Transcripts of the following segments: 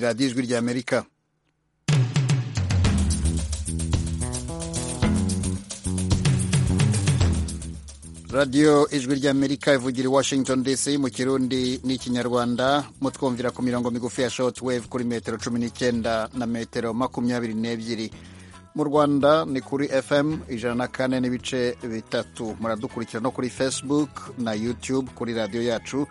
radiyo ijwi ry'amerika radiyo ijwi ry'amerika ivugira i washington dc mu kirundi n'ikinyarwanda mutwumvira ku mirongo migufi ya shotwave kuri metero cumi n'icyenda na metero makumyabiri n'ebyiri mu rwanda ni kuri fm ijana na kane n'ibice bitatu muradukurikira no kuri facebook na youtube kuri radiyo yacu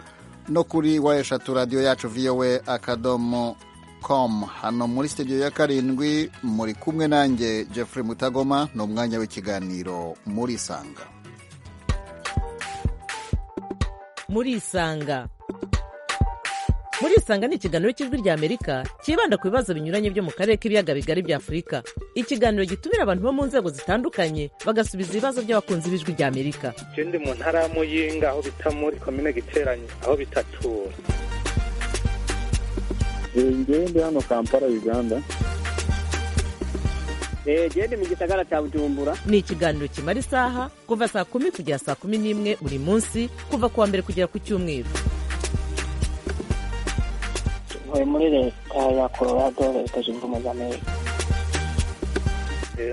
no kuri wa eshatu radiyo yacu vowe akadomo com hano muri sitidiyo ya karindwi muri kumwe nanjye jeffrey mutagoma ni umwanya w'ikiganiro muri sanga muri isanga muri isanga ni ikiganiro cy'ijwi rya amerika cyibanda ku bibazo binyuranye byo mu karere k'ibiyaga bigari bya afurika ikiganiro gitumira abantu bo mu nzego zitandukanye bagasubiza ibibazo by'abakunzi b'ijwi rya amerika ikindi mu ntara ya muyinga aho bita muri komine giteranye aho bitatura ngende hano kampala uganda gende mu gisagara cya bujumbura ni ikiganiro kimara isaha kuva saa kumi kugera saa kumi n'imwe buri munsi kuva ku wa mbere kugera ku cyumweru tuvuye muri leta ya colorado leta zunze ubumwe za amerika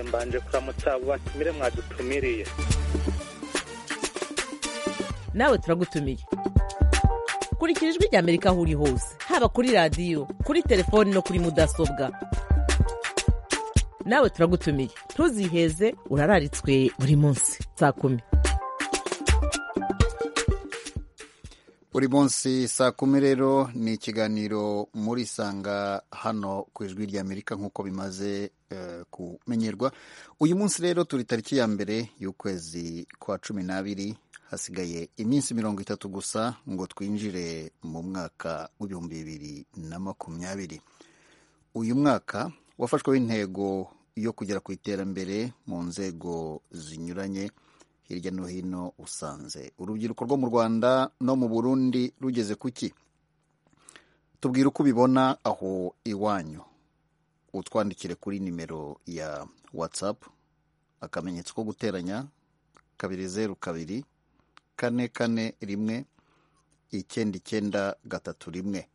mbanje kuramutsa abo batumire mwadutumiriye nawe turagutumiye kurikira ijwi rya amerika aho uri hose haba kuri radiyo kuri telefoni no kuri mudasobwa nawe turagutumiye ntuziheze urararitswe buri munsi saa kumi buri munsi saa kumi rero ni ikiganiro muri sanga hano ku ijwi ry'amerika nk'uko bimaze eh, kumenyerwa uyu munsi rero turi tariki ya mbere y'ukwezi kwa cumi n'abiri hasigaye iminsi mirongo itatu gusa ngo twinjire mu mwaka w'ibihumbi bibiri na makumyabiri uyu mwaka wafashweho intego yo kugera ku iterambere mu nzego zinyuranye hirya no hino usanze urubyiruko rwo mu rwanda no mu burundi rugeze ku ki tubwire uko ubibona aho iwanyu utwandikire kuri nimero ya whatsapp akamenyetso ko guteranya kabiri zeru kabiri kane kane rimwe icyenda icyenda gatatu rimwe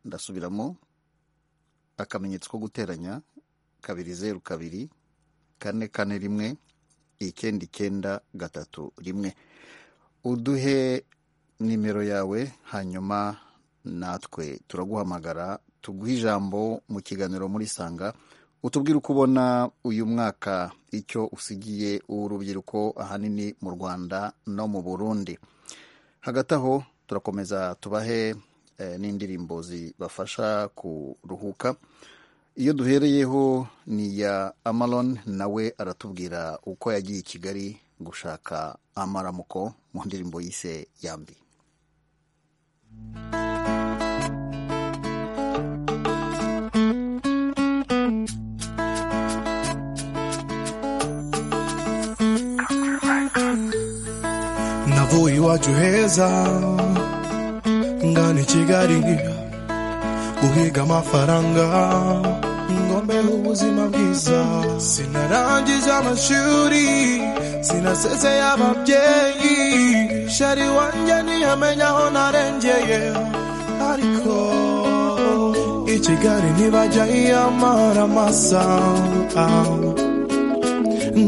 ndasubiramo akamenyetso ko guteranya kabiri zeru kabiri kane kane rimwe icyenda icyenda gatatu rimwe uduhe nimero yawe hanyuma natwe turaguhamagara tuguhe ijambo mu kiganiro muri sanga utubwire uko ubona uyu mwaka icyo usigiye urubyiruko ahanini mu rwanda no mu burundi hagati aho turakomeza tubahe n'indirimbo zibafasha kuruhuka iyo duhereyeho ni iya amaron nawe aratubwira uko yagiye i kigali gushaka amaramuko mu ndirimbo yise yambi navuye iwacu heza ngana i kigali guhiga amafaranga ngombeho ubuzima bwiza sinarangiza amashuri sinasezeye ababyeyi shari wanjye ntiyamenya aho narengeye ariko i kigali ntibajya yiyamara amasa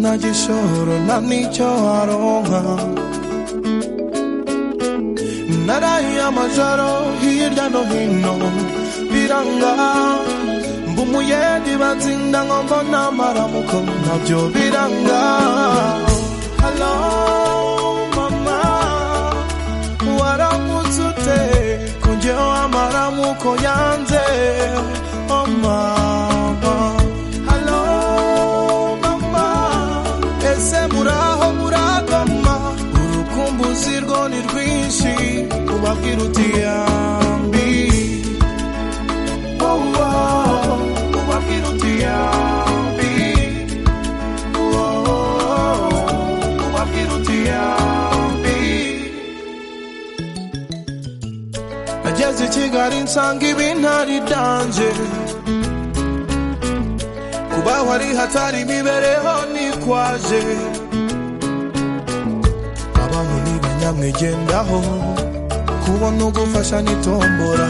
nta gishoro nta n'icyo aronka narahiye amajoro hirya no hino biranga mba umuyendi batsinda ngo mbona amaramuko nabyo biranga halo mama waramutse ute kujyeho amaramuko yanze oh mama halo mama ese muraho muragoma urukumbuzi rwo ni rwinshi ubabwira uti yambi oh, oh, ubabwira uti yambi oh, oh, ubabwira uti yambi nageze i kigali nsanga ibintari danje kubaho ari hatari imibereho nikwaje abaho ntibanyamwigendaho kubona ugufasha n'itombora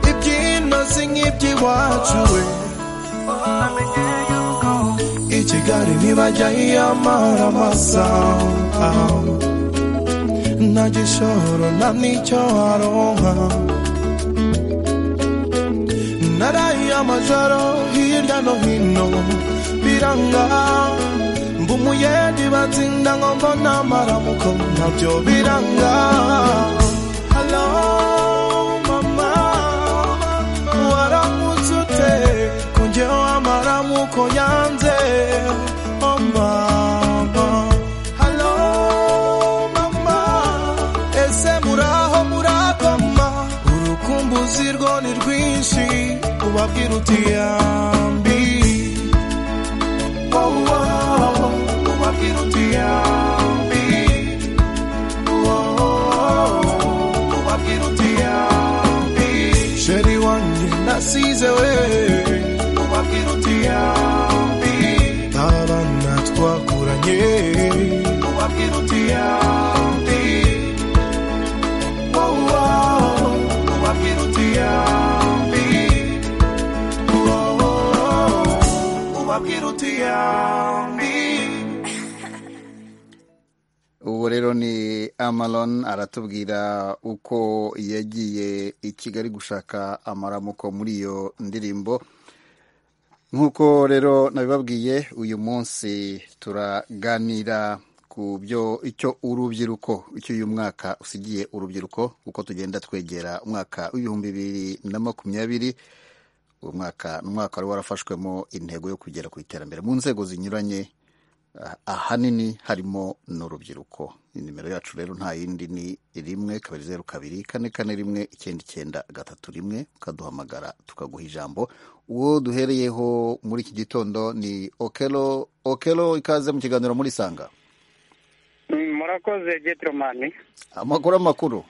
ibyino ndetse nk'iby'iwacu we i kigali ntibajya yiyamara amasaha nta gishoro nta n'icyo aronka naraye amajoro hirya no hino biranga mba umuyendi batsinda ngo mbona amaramuko nabyo biranga Hello, mama. waramutse ute ko njyewe amaramuko yanze Oh, mama. Hello, mama. ese muraho murakoma urukumbuzi rwo ni rwinshi ubabwira uti yambi Oh, oh, oh. ubabwira uti yambi Oh, oh, oh. ubabwira uti yambi sheri wanjye nasize we ubabwira uti yambi abana twakuranye ubabwira uti yambi Oh, oh, oh. ubabwira uti yambi Oh, oh, oh. ubabwira uti yambi ubu rero ni amaron aratubwira uko yagiye i kigali gushaka amaramuko muri iyo ndirimbo nk'uko rero nabibabwiye uyu munsi turaganira ku byo icyo urubyiruko icyo uyu mwaka usigiye urubyiruko uko tugenda twegera umwaka w'ibihumbi bibiri na makumyabiri uwo mwaka ni umwaka wari warafashwemo intego yo kugera ku iterambere mu nzego zinyuranye Ah, ahanini harimo n'urubyiruko nimero yacu rero nta yindi ni rimwe kabiri zeru kabiri kane kane rimwe icyenda icyenda gatatu rimwe ukaduhamagara tukaguha ijambo uwo duhereyeho muri iki gitondo ni okelo okelo ikaze mu kiganiro muri sanga Mm, murakoze getromani amakuru amakuru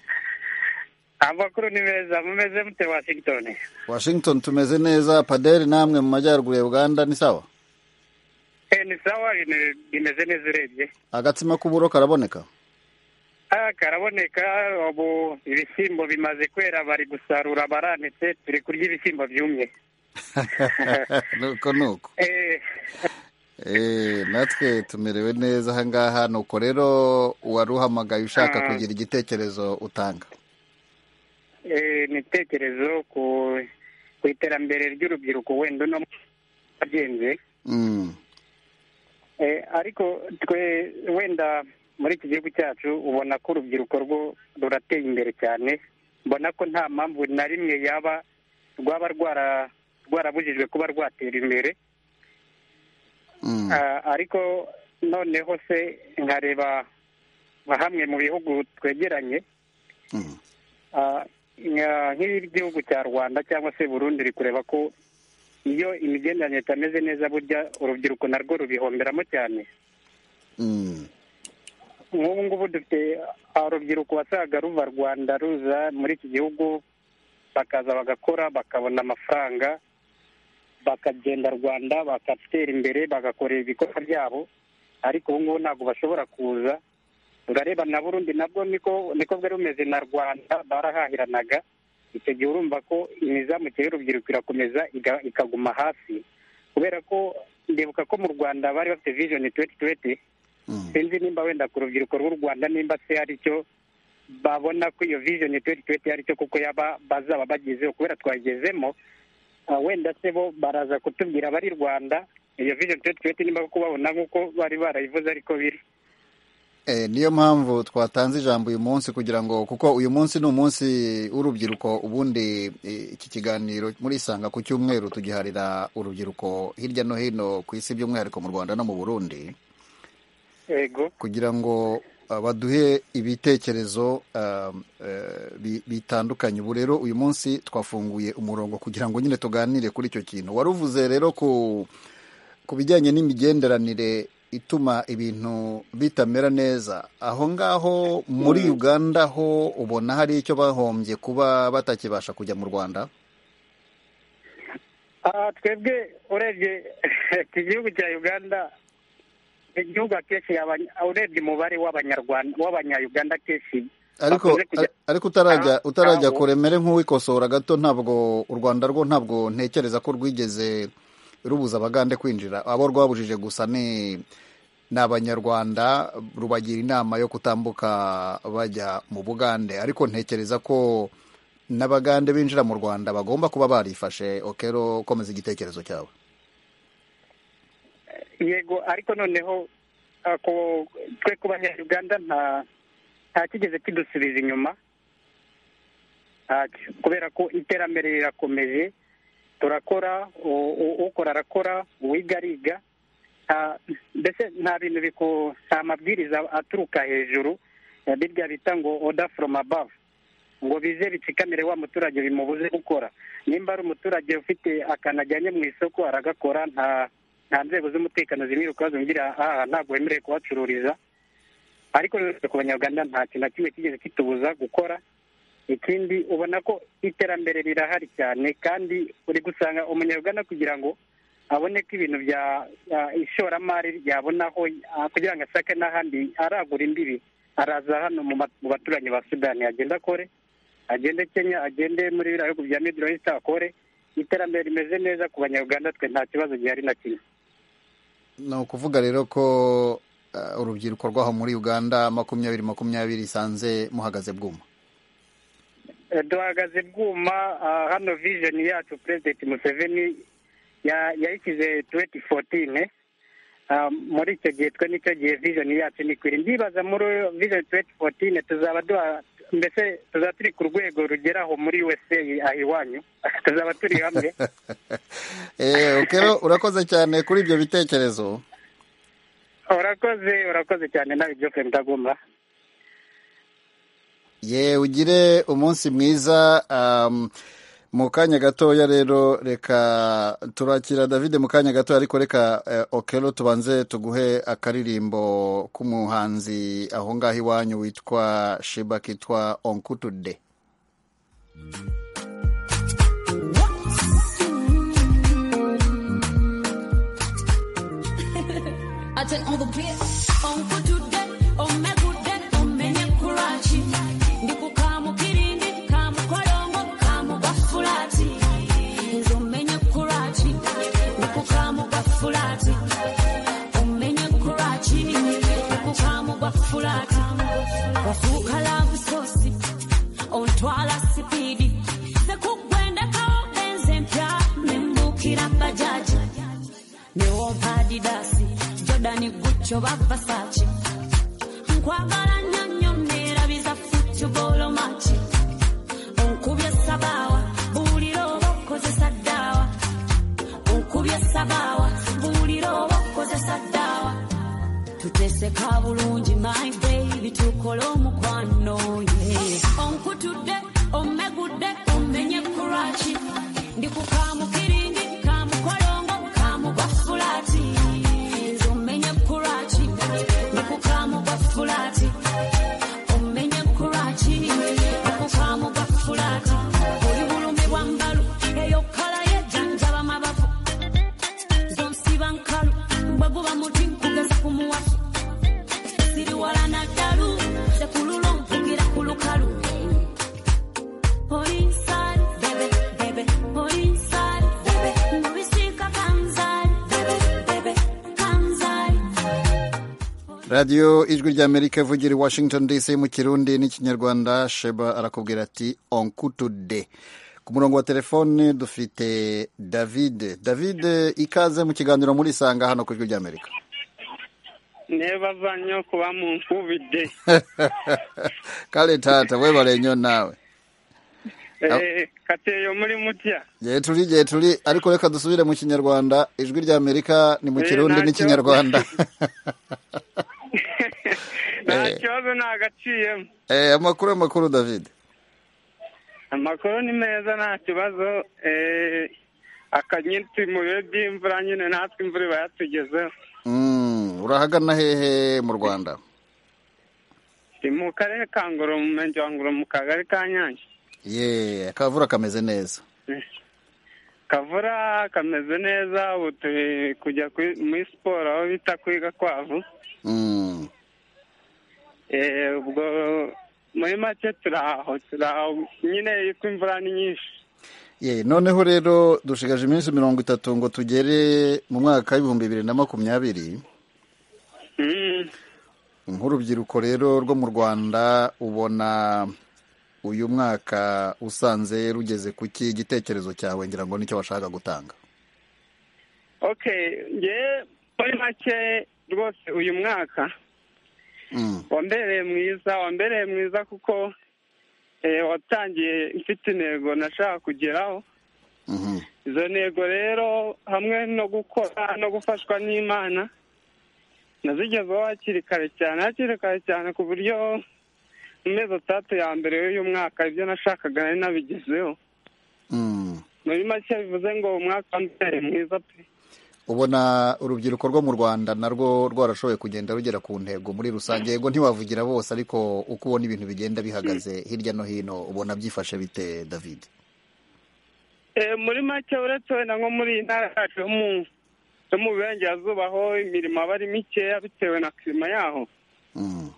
amakuru ni meza mumeze mute washington washington tumeze neza paderi namwe mu majyaruguru ya uganda ni sawa Eh, ni sawa ine- imeze neza urebye agatsima k'uburo karaboneka Ah, karaboneka ubu ibishyimbo bimaze kwera bari gusarura baranitse turi kurya ibishyimbo byumye nuko nuko Eh, Eh, natwe tumerewe neza aha ngaha nuko rero uwaruhamagaye ushaka Ah. kugira igitekerezo utanga eh, ni ibitekerezo ku ku iterambere ry'urubyiruko wenda uno wagenze Mm, Eh, ariko twe wenda muri iki gihugu cyacu ubona ko urubyiruko rwo rurateye imbere cyane mbona ko nta mpamvu na rimwe yaba rwaba rwara- rwarabujijwe kuba rwatera imbere mm, Ah, ariko noneho se nkareba nka hamwe mu bihugu twegeranye mm, Ah, nka- nk'igihugu cya rwanda cyangwa se burundi uri kureba ko iyo imigenderanire itameze neza burya urubyiruko narwo rubihomberamo cyane mm, nk'ubu ngubu dufite ah, urubyiruko wasaga ruva rwanda ruza muri iki gihugu bakaza bagakora bakabona amafaranga bakagenda rwanda bagatera imbere bagakorera ibikorwa byabo ariko ubu ngubu ntabwo bashobora kuza urareba na burundi nabwo niko niko bwari bumeze na rwanda barahahiranaga icyo gihe urumva ko imizamukire y'urubyiruko irakomeza iga- ikaguma hasi kubera ko ndibuka ko mu rwanda bari bafite vision tuweti tuweti mm, sinzi nimba wenda ku rubyiruko rw'u rwanda nimba se hari icyo babona ko iyo vision tuweti tuweti hari icyo kuko yaba bazaba bagezeho kubera twagezemo ah, wenda se bo baraza kutubwira abari rwanda iyo vision tuweti tuweti nimba koko babona nk'uko bari barayivuze ariko biri Eh, niyo mpamvu twatanze ijambo uyu munsi kugira ngo kuko uyu munsi ni umunsi w'urubyiruko ubundi eh, iki kiganiro muri isanga ku cyumweru tugiharira urubyiruko hirya no hino ku isi by'umwihariko mu rwanda no mu burundi yego kugira ngo uh, baduhe ibitekerezo um, eh, bi- bitandukanye ubu rero uyu munsi twafunguye umurongo kugira ngo nyine tuganire kuri icyo kintu wari uvuze rero ku ku bijyanye n'imigenderanire ituma ibintu bitamera neza aho ngaho muri uganda ho ubona hari icyo bahombye kuba batakibasha kujya mu rwanda Ah, twebwe urebye iki gihugu cya uganda ni igihugu akenshi yaba- urebye umubare w'abanyarwanda w'abanyayuganda akenshi ariko bakunze kujya- ariko utarajya Ah, utarajya abo. kuremere nk'uwikosora gato ntabwo u rwanda rwo ntabwo ntekereza ko rwigeze rubuza abagande kwinjira abo rwabujije gusa ni ni abanyarwanda rubagira inama yo kutambuka bajya mu bugande ariko ntekereza ko n'abagande binjira mu rwanda bagomba kuba barifashe okero komeza igitekerezo cyawe yego ariko noneho ako twe ku banyarwanda nta nta kigeze kidusubiza inyuma ntacyo kubera ko iterambere rirakomeje turakora u- u- ukora arakora uwiga ariga nta- mbese nta bintu biku- nta mabwiriza aturuka hejuru ya birya bita ngo oda from above ngo bize bitsikamire wa muturage bimubuze gukora nimba ari umuturage ufite akantu ajyanye mu isoko aragakora nta nta nzego z'umutekano zimwiruka zumvira aha ntabwo wemerewe kuhacururiza ariko rero ku banyarwanda nta kintu na kimwe kigeze kitubuza gukora ikindi ubona ko iterambere rirahari cyane kandi uri gusanga umunyarwanda kugira ngo abone ko ibintu bya bya ishoramari yabona aho ah, kugira ngo ashake n'ahandi aragura imbibi araza hano mu ma- mu baturanyi ba sudani agenda akore agende kenya agende muri biriya bihugu bya middle east akore iterambere rimeze neza ku banyarwanda twe nta kibazo gihari na kimwe ni ukuvuga rero ko eh, urubyiruko rwaho muri uganda makumyabiri makumyabiri isanze muhagaze bwuma Eh, duhagaze bwuma ah, hano vision yacu perezida museveni ya- yayishyize tuweti fotine muri icyo gihe twe nicyo gihe vision yacu ni kwiri ndibaza muri vision tuweti fotine tuzaba duha mbese tuzaba turi ku rwego rugeraho muri usa aha iwanyu tuzaba turi hamwe Eh, okero urakoze cyane kuri ibyo bitekerezo urakoze urakoze cyane nawe jofre mutagumba ye ugire umunsi mwiza um, mu kanya gatoya rero reka turakira david mu kanya gatoya ariko reka eh, okero tubanze tuguhe akaririmbo k'umuhanzi aho ngaho iwanyu witwa shiba kitwa onkutude I turn on the beat. On good today, on my good day, on many kurachi. Ndiku kamu kirindi, kamu kwalongo, kamu bafulati. Nzo menye kurachi, ndiku kamu bafulati. Umenye kurachi, ndiku kamu bafulati. Wafuka love sosi, ontwala sipidi. Sekugwenda kawo enze mpya, nembukira bajaji. newompa adidasi jodani gucyo bafasaci nkwagala nnyo nnyo neerabiza futubolo maki onkubye sabaawa buulira oba okozesa ddaawa onkubye sabaawa buulira oba okozesa ddaawa tuteeseka bulungi my baby tukole omukwano ye onkutudde omegudde omenye kuraki ndikukamukirindi kamukolongo kamugwafulati nze omenye kuraki ndikukamugwafulati omenye kuraki ndikukamugwafulati oli bulume bwa mbalu eyo kala yejanjaba mabavu zonsiba nkalu bwe guba muti nkugeza kumuwafu siri wala naddalu ze kululu mpugira ku lukalu Oli inside, baby, baby. Oli inside, baby. Mubisika kanzali, baby, baby, kanzali. radiyo ijwi ry'amerika ivugira i washington dc mu kirundi n'ikinyarwanda sheba arakubwira ati onkutude ku murongo wa telefone dufite david david ikaze mu kiganiro muri isanga hano ku ijwi ry'amerika neba vanyo kuba mu nkubide kale tata webalenyo nawe kateyo muri mutya gihe turi gihe turi ariko reka dusubire mu kinyarwanda ijwi ry'amerika ni mu Eh, kirundi ntacyo. n'ikinyarwanda nta Eh. kibazo ntagaciyemo Eh, amakuru amakuru david amakuru ni meza nta kibazo eh, akanyitsi mu bihe by'imvura nyine natwe imvura iba yatugezeho Mm, urahagana hehe mu rwanda ni mu karere ka ngoro mu murenge wa ngoro mu kagari ka nyange ye akavura kameze neza kavura kameze neza ubu turi kujya kuri- muri siporo aho bita kwiga kwavu Mm. Eh, ubwo muri make turaho turaho nyine ko imvura ni nyinshi Ye, noneho rero dushigaje iminsi mirongo itatu ngo tugere mu mwaka w'ibihumbi bibiri na makumyabiri Mm. nk'urubyiruko rero rwo mu rwanda ubona uyu mwaka usanze rugeze ku ki igitekerezo cyawe ngira ngo nicyo bashaka gutanga okay nge muri make rwose uyu mwaka Mm. wambereye mwiza wambereye mwiza kuko eh, watangiye mfite intego nashaka kugeraho Mhm. izo ntego rero hamwe no gukora no gufashwa n'imana nazigezeho hakiri kare cyane hakiri kare cyane ku buryo mu mezi atandatu ya mbere y'uyu mwaka ibyo nashakaga nari nabigezeho Mm. muri make bivuze ngo umwaka wambereye mwiza pe ubona urubyiruko rwo mu rwanda narwo rwarashoboye kugenda rugera ku ntego muri rusange yego ntiwavugira bose ariko uko ubona ibintu bigenda bihagaze hirya no hino ubona byifashe bite david Eh, muri make uretse wenda nko muri iyi ntara yacu yo mu- yo mu burengerazuba aho imirimo aba ari mikeya bitewe na kirima yaho Mm.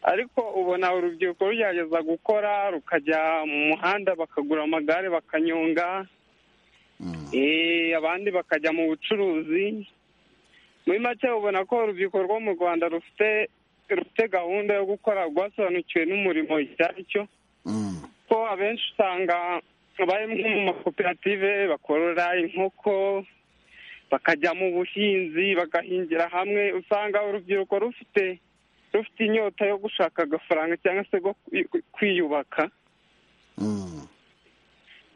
ariko ubona urubyiruko rugerageza gukora rukajya mu muhanda bakagura amagare bakanyonga Mm. eh, abandi bakajya mu bucuruzi muri make ubona ko urubyiruko rwo mu rwanda rufite rufite gahunda yo gukora rwasobanukiwe n'umurimo icyo ari cyo Mm. ko abenshi usanga bari nko mu makoperative bakorora inkoko bakajya mu buhinzi bagahingira hamwe usanga urubyiruko rufite rufite inyota yo gushaka agafaranga cyangwa se go kwi- kwiyubaka Mm.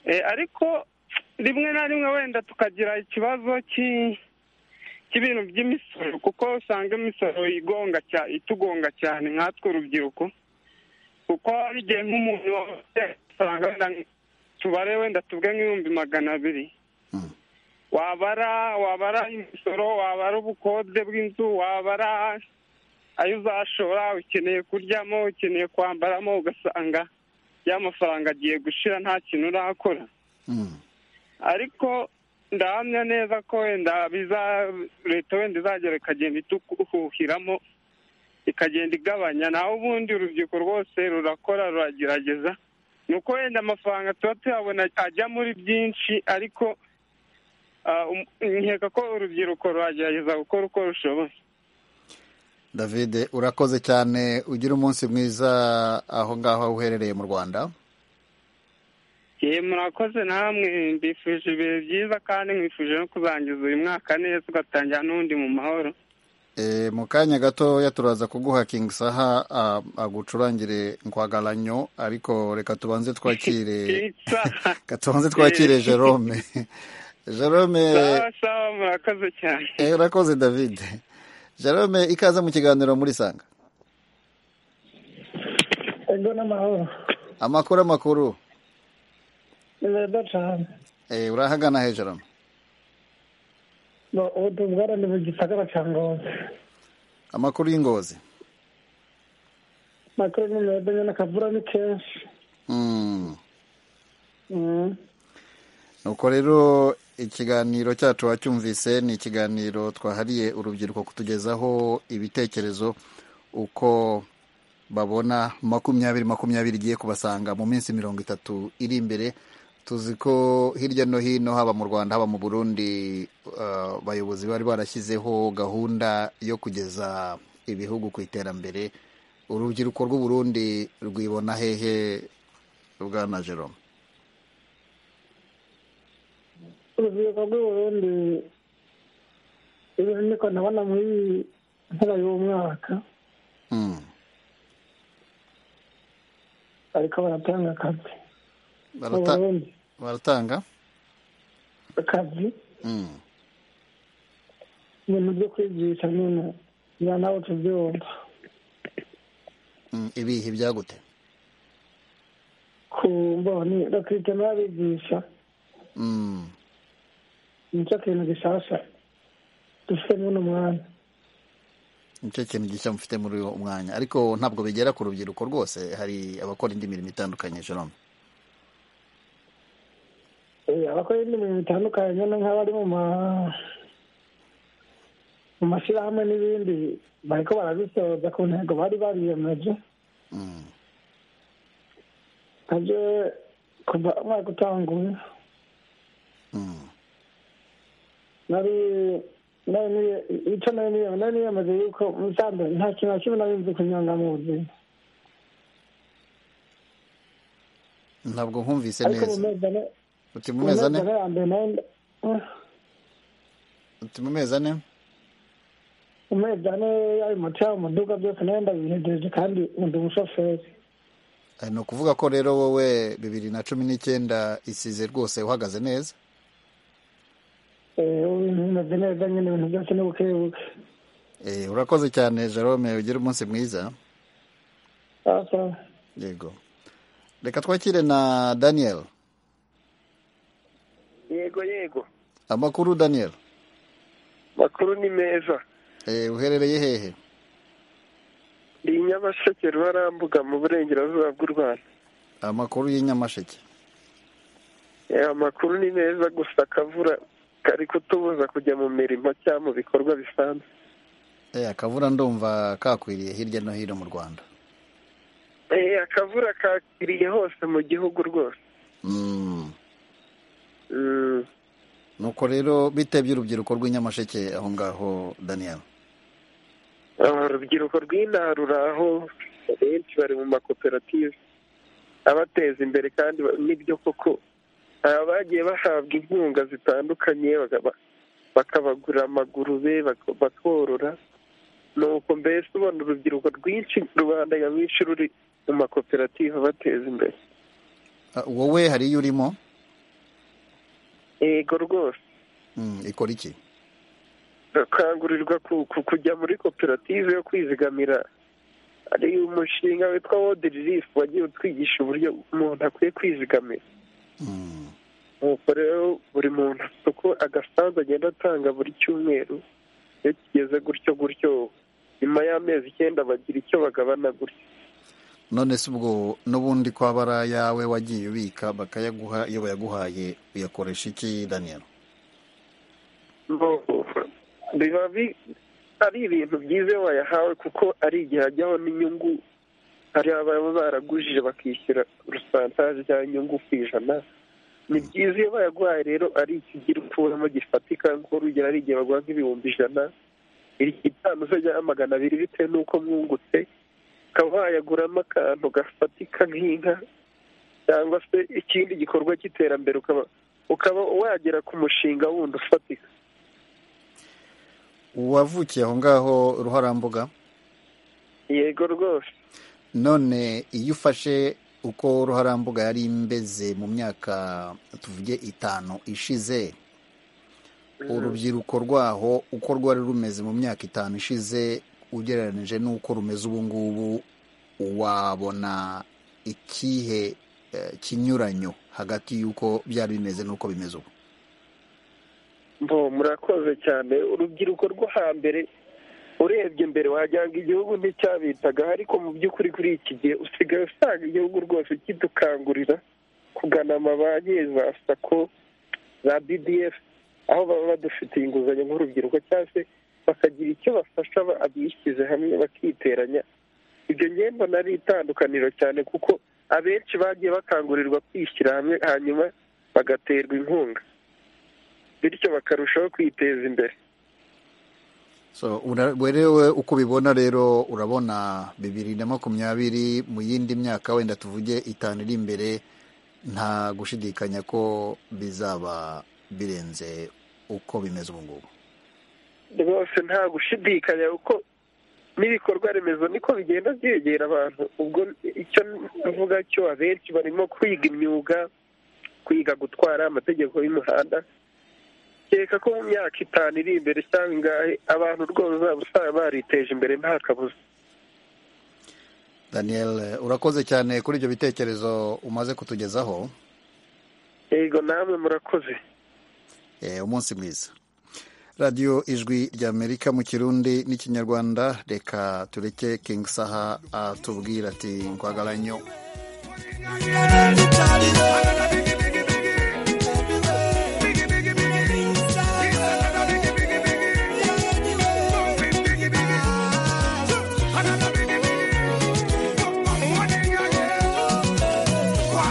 Eh, ariko rimwe na rimwe wenda tukagira ikibazo cy'i- cy'ibintu by'imisoro kuko usanga imisoro igonga cya- itugonga cyane nkatwe urubyiruko kuko hari igihe nk'umuntu usanga wenda tubare wenda tuvuge nk'ibihumbi magana abiri Mm. wabara wabara imisoro wabara ubukode bw'inzu wabara ayo uzashora ukeneye kuryamo ukeneye kwambaramo ugasanga ya mafaranga agiye gushira nta kintu urakora Mm. ariko ndahamya neza ko wenda biza leta wenda izagera ikagenda ituhuhiramo ikagenda igabanya naho ubundi urubyiruko rwose rurakora ruragerageza ni uko wenda amafaranga tuba tuyabona ajya muri byinshi ariko ah, um- nkeka ko urubyiruko ruragerageza gukora uko rushoboye david urakoze cyane ugire umunsi mwiza aho ngaho aho uherereye mu rwanda yewe murakoze namwe mbifuje ibihe byiza kandi mwifuje no kuzangiza uyu mwaka neza ugatangira n'undi mu mahoro E, mu kanya gatoya turaza kuguha King Saha a- agucurangire nkwagaranyo ariko reka tubanze twakire Saha. reka tubanze twakire Eh. Jerome Jerome sawa sawa murakoze cyane eh, urakoze David Jerome ikaze mu kiganiro muri Sanga ego n'amahoro amakuru amakuru neza cyane e, urahagana he Jerome Bo- ubu tubwara ni mu gisagara cya ngozi amakuru y'ingozi makuru ni meza nyine akavura ni kenshi mm. Mm. nuko rero ikiganiro cyacu wacyumvise ni ikiganiro twahariye urubyiruko kutugezaho ibitekerezo uko babona makumyabiri makumyabiri igiye kubasanga mu minsi mirongo itatu iri imbere tuzi ko hirya no hino haba mu rwanda haba mu burundi uh, abayobozi bari barashyizeho gahunda yo kugeza ibihugu ku iterambere urubyiruko rw'u burundi rwibona hehe bwana jerome urubyiruko rw'i burundi ibintu niko ndabona muri iyi mpera y'umwaka mm. ariko baratanga akazi mu Barata- burundi baratanga akazi Mm. ibintu byo kwigisha nyine njya nawe tubyumva Mm. ibihe byagute ku mboni bakita n'abigisha Mm. nicyo kintu gishasha dufite muri uno mwanya nicyo kintu gishya mufite muri uwo mwanya ariko ntabwo bigera ku rubyiruko rwose hari abakora indi mirimo itandukanye jerome Eh, abakora indi mirimo itandukanye nyine nk'abari mu ma mu mashyirahamwe n'ibindi bariko barabisoza ku ntego bari bariyemeje Mm. maze kuva umwaka utanguye nari nari niye- icyo nari niye- nari niyamaze yuko musanze nta kintu na kimwe nari nzi kunyanga mu buzima ntabwo nkumvise ariko mu neza mezi ane uti mu mu mezi mezi ane ane ya mbere nari nda- eh, uti mu mezi ane mu mezi ane y'ayo moto yabo muduga byose nari ndabihejeje kandi ndi umushoferi Eh, ni ukuvuga ko rero wowe bibiri na cumi n'icyenda isize rwose uhagaze neza Eh, ubu ibintu bimeze neza nyine ibintu byose ni bukebuke Eh, urakoze cyane jerome ugire umunsi mwiza asa yego reka twakire na daniel yego yego amakuru daniel makuru ni meza Eh, uherereye hehe ni nyamasheke rubarambuga mu burengerazuba bw'u rwanda amakuru y'inyamasheke Eh, amakuru ni meza gusa akavura kari kutubuza kujya mu mirimo cyangwa mu bikorwa bisanzwe Eh, akavura ndumva kakwiriye hirya no hino mu rwanda Eh, akavura kakiriye hose mu gihugu rwose Mm. Mm. nuko rero bitebye urubyiruko rw'inyamasheke aho ngaho daniel Ah, urubyiruko rw'inaha ruraho benshi bari mu makoperative abateza imbere kandi ba- nibyo koko hari abagiye bahabwa inkunga zitandukanye bakaba- bakabagurira amagurube bak- bakorora nuko mbese ubona urubyiruko rwinshi rubanda nyamwinshi ruri mu makoperative abateza imbere Ah, wowe hari iyo urimo yego rwose Mm, ikora iki bakangurirwa ku- ku- kujya muri koperative yo kwizigamira ari umushinga witwa world relief wagiye utwigisha uburyo umuntu akwiye kwizigamira Mm. nuko rero buri muntu afite uko agasanzu agenda atanga buri cyumweru iyo kigeze gutyo gutyo nyuma y'amezi icyenda bagira icyo bagabana gutyo none se ubwo n'ubundi kwabara yawe wagiye ubika bakayaguha iyo bayaguhaye uyakoresha iki daniel Bo- biba bi- ari ibintu byiza iyo wayahawe kuko ari igihe ajyaho n'inyungu hari ababa baragujije bakishyura urusantaje cyangwa inyungu ku ijana ni byiza iyo bayaguhaye rero ari ikigira ukuramo gifatika nk'urugero ari igihe baguha nk'ibihumbi ijana itanu se cyangwa magana abiri bitewe n'uko mwungutse ukaba wayaguramo akantu gafatika nk'inka cyangwa se ikindi gikorwa cy'iterambere ukaba ukaba wagera ku mushinga wundi ufatika wavukiye aho ngaho ruharambuga yego rwose none iyo ufashe uko ruharambuga yari imbeze mu myaka tuvuge itanu ishize urubyiruko rwaho uko rwari rumeze mu myaka itanu ishize ugereranyije n'uko rumeze ubu ngubu wabona ikihe eh, kinyuranyo hagati y'uko byari bimeze n'uko bimeze ubu mbo murakoze cyane urubyiruko rwo hambere urebye mbere wagira ngo igihugu nticyabitaga ariko mu by'ukuri kuri iki gihe usigaye usanga igihugu rwose kidukangurira kugana amabanki za sako za bdf aho baba badufitiye inguzanyo nk'urubyiruko cyangwa se bakagira icyo bafasha aba- abishyize hamwe bakiteranya ibyo ngiye mbona ari itandukaniro cyane kuko abenshi bagiye bakangurirwa kwishyira hamwe hanyuma bagaterwa inkunga bityo bakarushaho kwiteza imbere so una- werewe uko ubibona rero urabona bibiri na makumyabiri mu yindi myaka wenda tuvuge itanu iri imbere nta gushidikanya ko bizaba birenze uko bimeze ubu ngubu rwose nta gushidikanya kuko n'ibikorwa remezo niko bigenda byegera abantu ubwo icyo mvuga cyo abenshi barimo kwiga imyuga kwiga gutwara amategeko y'umuhanda kereka ko mu myaka itanu iri imbere cyangwa ingahe abantu rwose uzaba usanga bariteje imbere nta kabuza daniel eh, urakoze cyane kuri ibyo bitekerezo umaze kutugezaho yego namwe murakoze Eh, umunsi mwiza radiyo ijwi ry'amerika mu kirundi n'ikinyarwanda reka tureke king saha atubwira ati nkwagaranye Kwa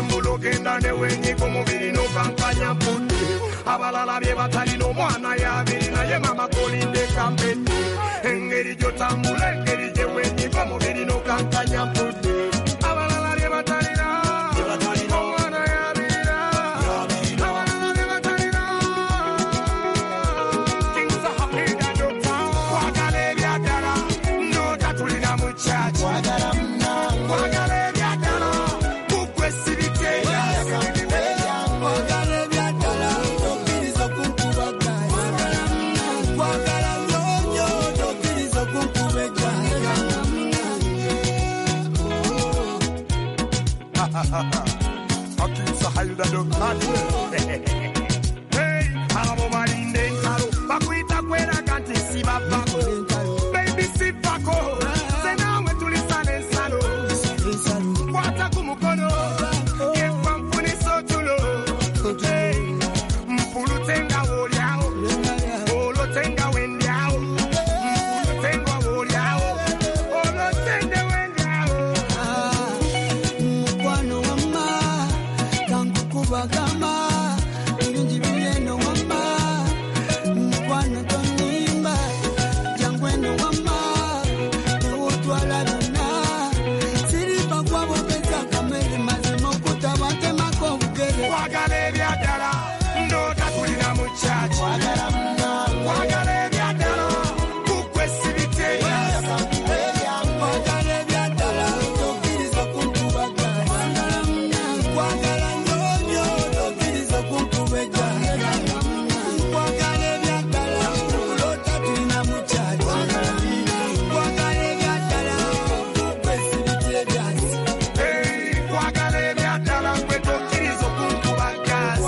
mugabane wenyiga umubiri n'ukampanya mputi abalala bye batalina omwana yabiri naye mama kolindeka mpeti engeri gyotambula engeri gye wenyiga omubiri n'okampanya mputi abalala bye batalina omwana yabirira abalala bye batalina kinza hakida dota kwagala ebyaddala ndota tulina mu kyaki kwagala ebyaddala kugwe sibiteera akinsa hayida dokatwe abo balinda entalo bakwita kweraga nti sibavako bebi sivako senawe tulisana ensalo kwata ku mukono yefa nfunisa otulo Hey, mpulutenga wolyawo olotenga wendyawo mpulutenga wolyawo olotende wendyawo mukwano wamma kankukubagamba ebingi biri eno wamma mukwano tonimba jangu eno wamma tewotwala byonna siripa kwabogeza kamere mazima okutabatemako obugere kwagala ebyaddala ndoota tulina mu kyaki kwagala ebyaddala kugwe sibiteera Hey, kwagala ebyaddala gwe tokkiriza okunkuba gaasi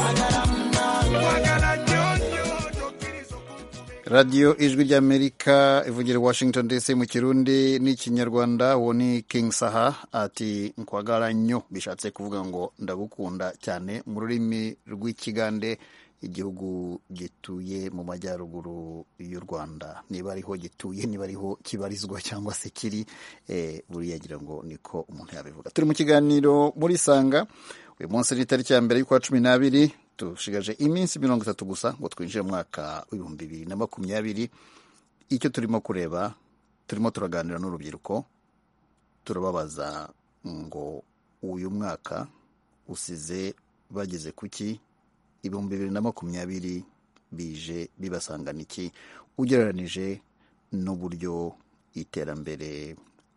radiyo ijwi ry'amerika ivugira washington dc mu kirundi n'ikinyarwanda uwo ni king saha ati nkwagala nnyo bishatse kuvuga ngo ndagukunda cyane mu rurimi rw'ikigande igihugu gituye mu majyaruguru y'u rwanda niba ariho gituye niba ariho kibarizwa cyangwa se kiri eh, buriya ngira ngo niko umuntu yabivuga turi mu kiganiro muri sanga uyu munsi ni itariki ya mbere y'ukwa cumi n'abiri dushigaje iminsi mirongo itatu gusa ngo twinjire mu mwaka w'ibihumbi bibiri na makumyabiri icyo turimo kureba turimo turaganira n'urubyiruko turababaza ngo uyu mwaka usize bageze ku ki ibihumbi bibiri na makumyabiri bije bibasangana iki ugereranije n'uburyo iterambere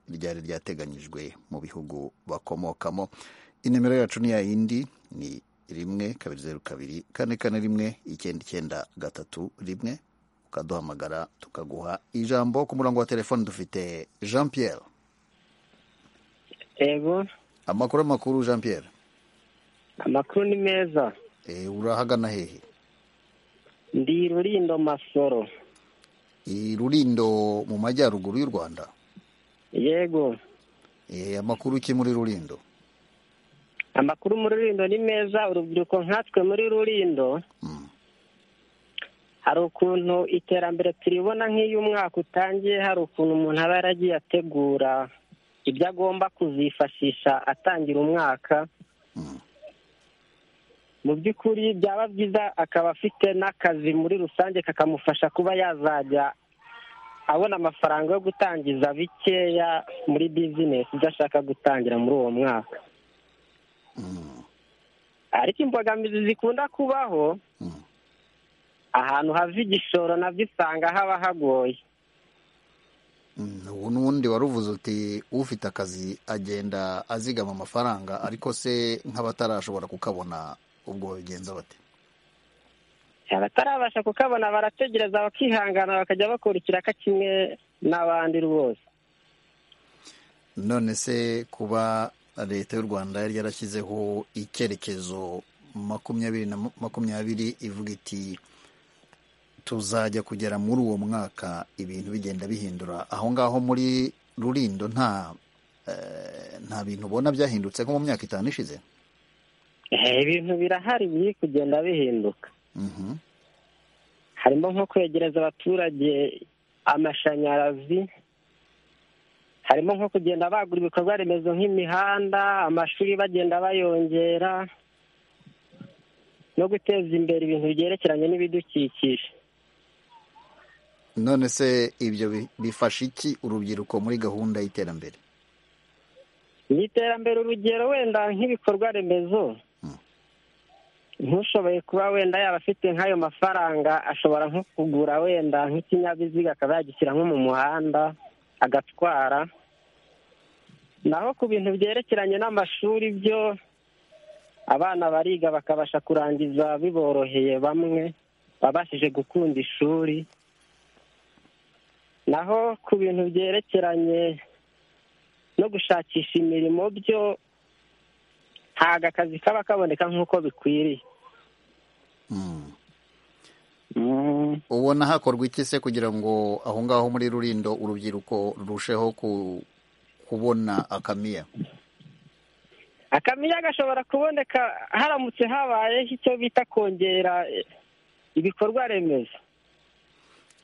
ryari ryateganyijwe mu bihugu bakomokamo inimero yacu ni ya yindi ni rimwe kabiri zeru kabiri kane kane rimwe icyenda icyenda gatatu rimwe ukaduhamagara tukaguha ijambo ku murongo wa telefoni dufite jean pierre yego amakuru amakuru jean pierre amakuru ni meza e, urahagana hehe ndi rurindo masoro i rurindo mu majyaruguru y'u rwanda yego e, amakuru ki muri rurindo amakuru muri rurindo ni meza urubyiruko nkatwe muri rurindo hari ukuntu iterambere turibona nk'iyo umwaka utangiye hari ukuntu umuntu aba yaragiye ategura ibyo agomba kuzifashisha atangira umwaka mu by'ukuri byaba byiza akaba afite n'akazi muri rusange kakamufasha kuba yazajya abona amafaranga yo gutangiza bikeya muri bizinesi ibyo ashaka gutangira muri uwo mwaka ariko imbogamizi zikunda kubaho ahantu hava igishoro nabyo usanga haba hagoye Mm, ubu n'ubundi wari uvuze uti ufite akazi agenda azigama amafaranga ariko se nk'abatarashobora kukabona ubwo bigenza bate abatarabasha kukabona barategereza bakihangana bakajya bakora ikiraka kimwe n'abandi rwose none se kuba leta y'u rwanda yari yarashyizeho icyerekezo makumyabiri na makumyabiri ivuga iti tuzajya kugera muri uwo mwaka ibintu bigenda bihindura aho ngaho muri rurindo nta eh, nta bintu ubona byahindutse nko mu myaka itanu ishize Eh, ibintu birahari biri kugenda bihinduka Mhm. harimo nko kwegereza abaturage amashanyarazi harimo nko kugenda bagura ibikorwa remezo nk'imihanda amashuri bagenda bayongera no guteza imbere ibintu byerekeranye n'ibidukikije none se ibyo bi- bifasha iki urubyiruko muri gahunda y'iterambere ni iterambere urugero wenda nk'ibikorwa remezo ntushoboye kuba wenda yaba afite nk'ayo mafaranga ashobora nko kugura wenda nk'ikinyabiziga akaba yagishyira nko mu muhanda agatwara naho ku bintu byerekeranye n'amashuri byo abana bariga bakabasha kurangiza biboroheye bamwe babashije gukunda ishuri naho ku bintu byerekeranye no gushakisha imirimo byo ntabwo akazi kaba kaboneka nk'uko bikwiriye ubona hakorwa iki se kugira ngo aho ngaho muri rurindo urubyiruko rurusheho ku- kubona akamiya akamiya gashobora kuboneka haramutse habayeho icyo bita kongera ibikorwa remezo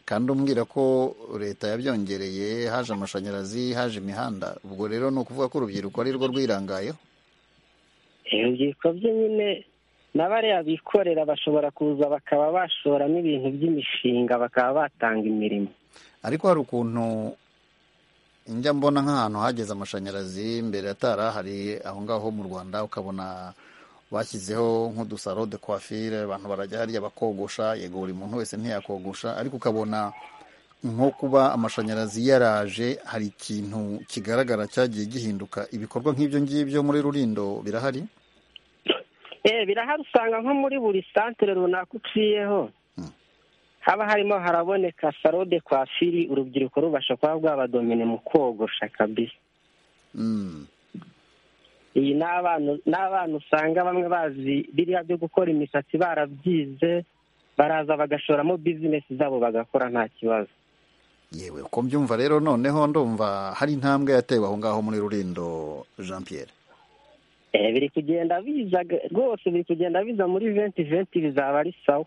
kandi umbwira ko leta yabyongereye haje amashanyarazi haje imihanda ubwo rero ni ukuvuga ko urubyiruko ari rwo rwirangayeho urubyiruko byo nyine na bariya bikorera bashobora kuza bakaba bashoramo ibintu by'imishinga bakaba batanga imirimo ariko hari ukuntu njya mbona nk'ahantu hageze amashanyarazi mbere atarahari aho ngaho mu rwanda ukabona bashyizeho nk'udusaro de coiffure abantu barajya harya bakogosha yego buri muntu wese ntiyakogosha ariko ukabona nko kuba amashanyarazi yaraje hari ikintu kigaragara cyagiye gihinduka ibikorwa nk'ibyo ngibyo muri rurindo birahari Eh, birahari usanga nko muri buri santere runaka uciyeho haba harimo haraboneka salo de kwafiri urubyiruko rubasha kuba rwabadomine mu kogosha kabisa iyi ni abana ni abana usanga bamwe bazi biriya byo gukora imisatsi barabyize baraza bagashoramo bizinesi zabo bagakora nta kibazo yewe uko mbyumva rero noneho ndumva hari intambwe yatewe aho ngaho muri rurindo jean pierre Eh, biri kugenda biza g- rwose biri kugenda biza muri venti venti bizaba ari sawa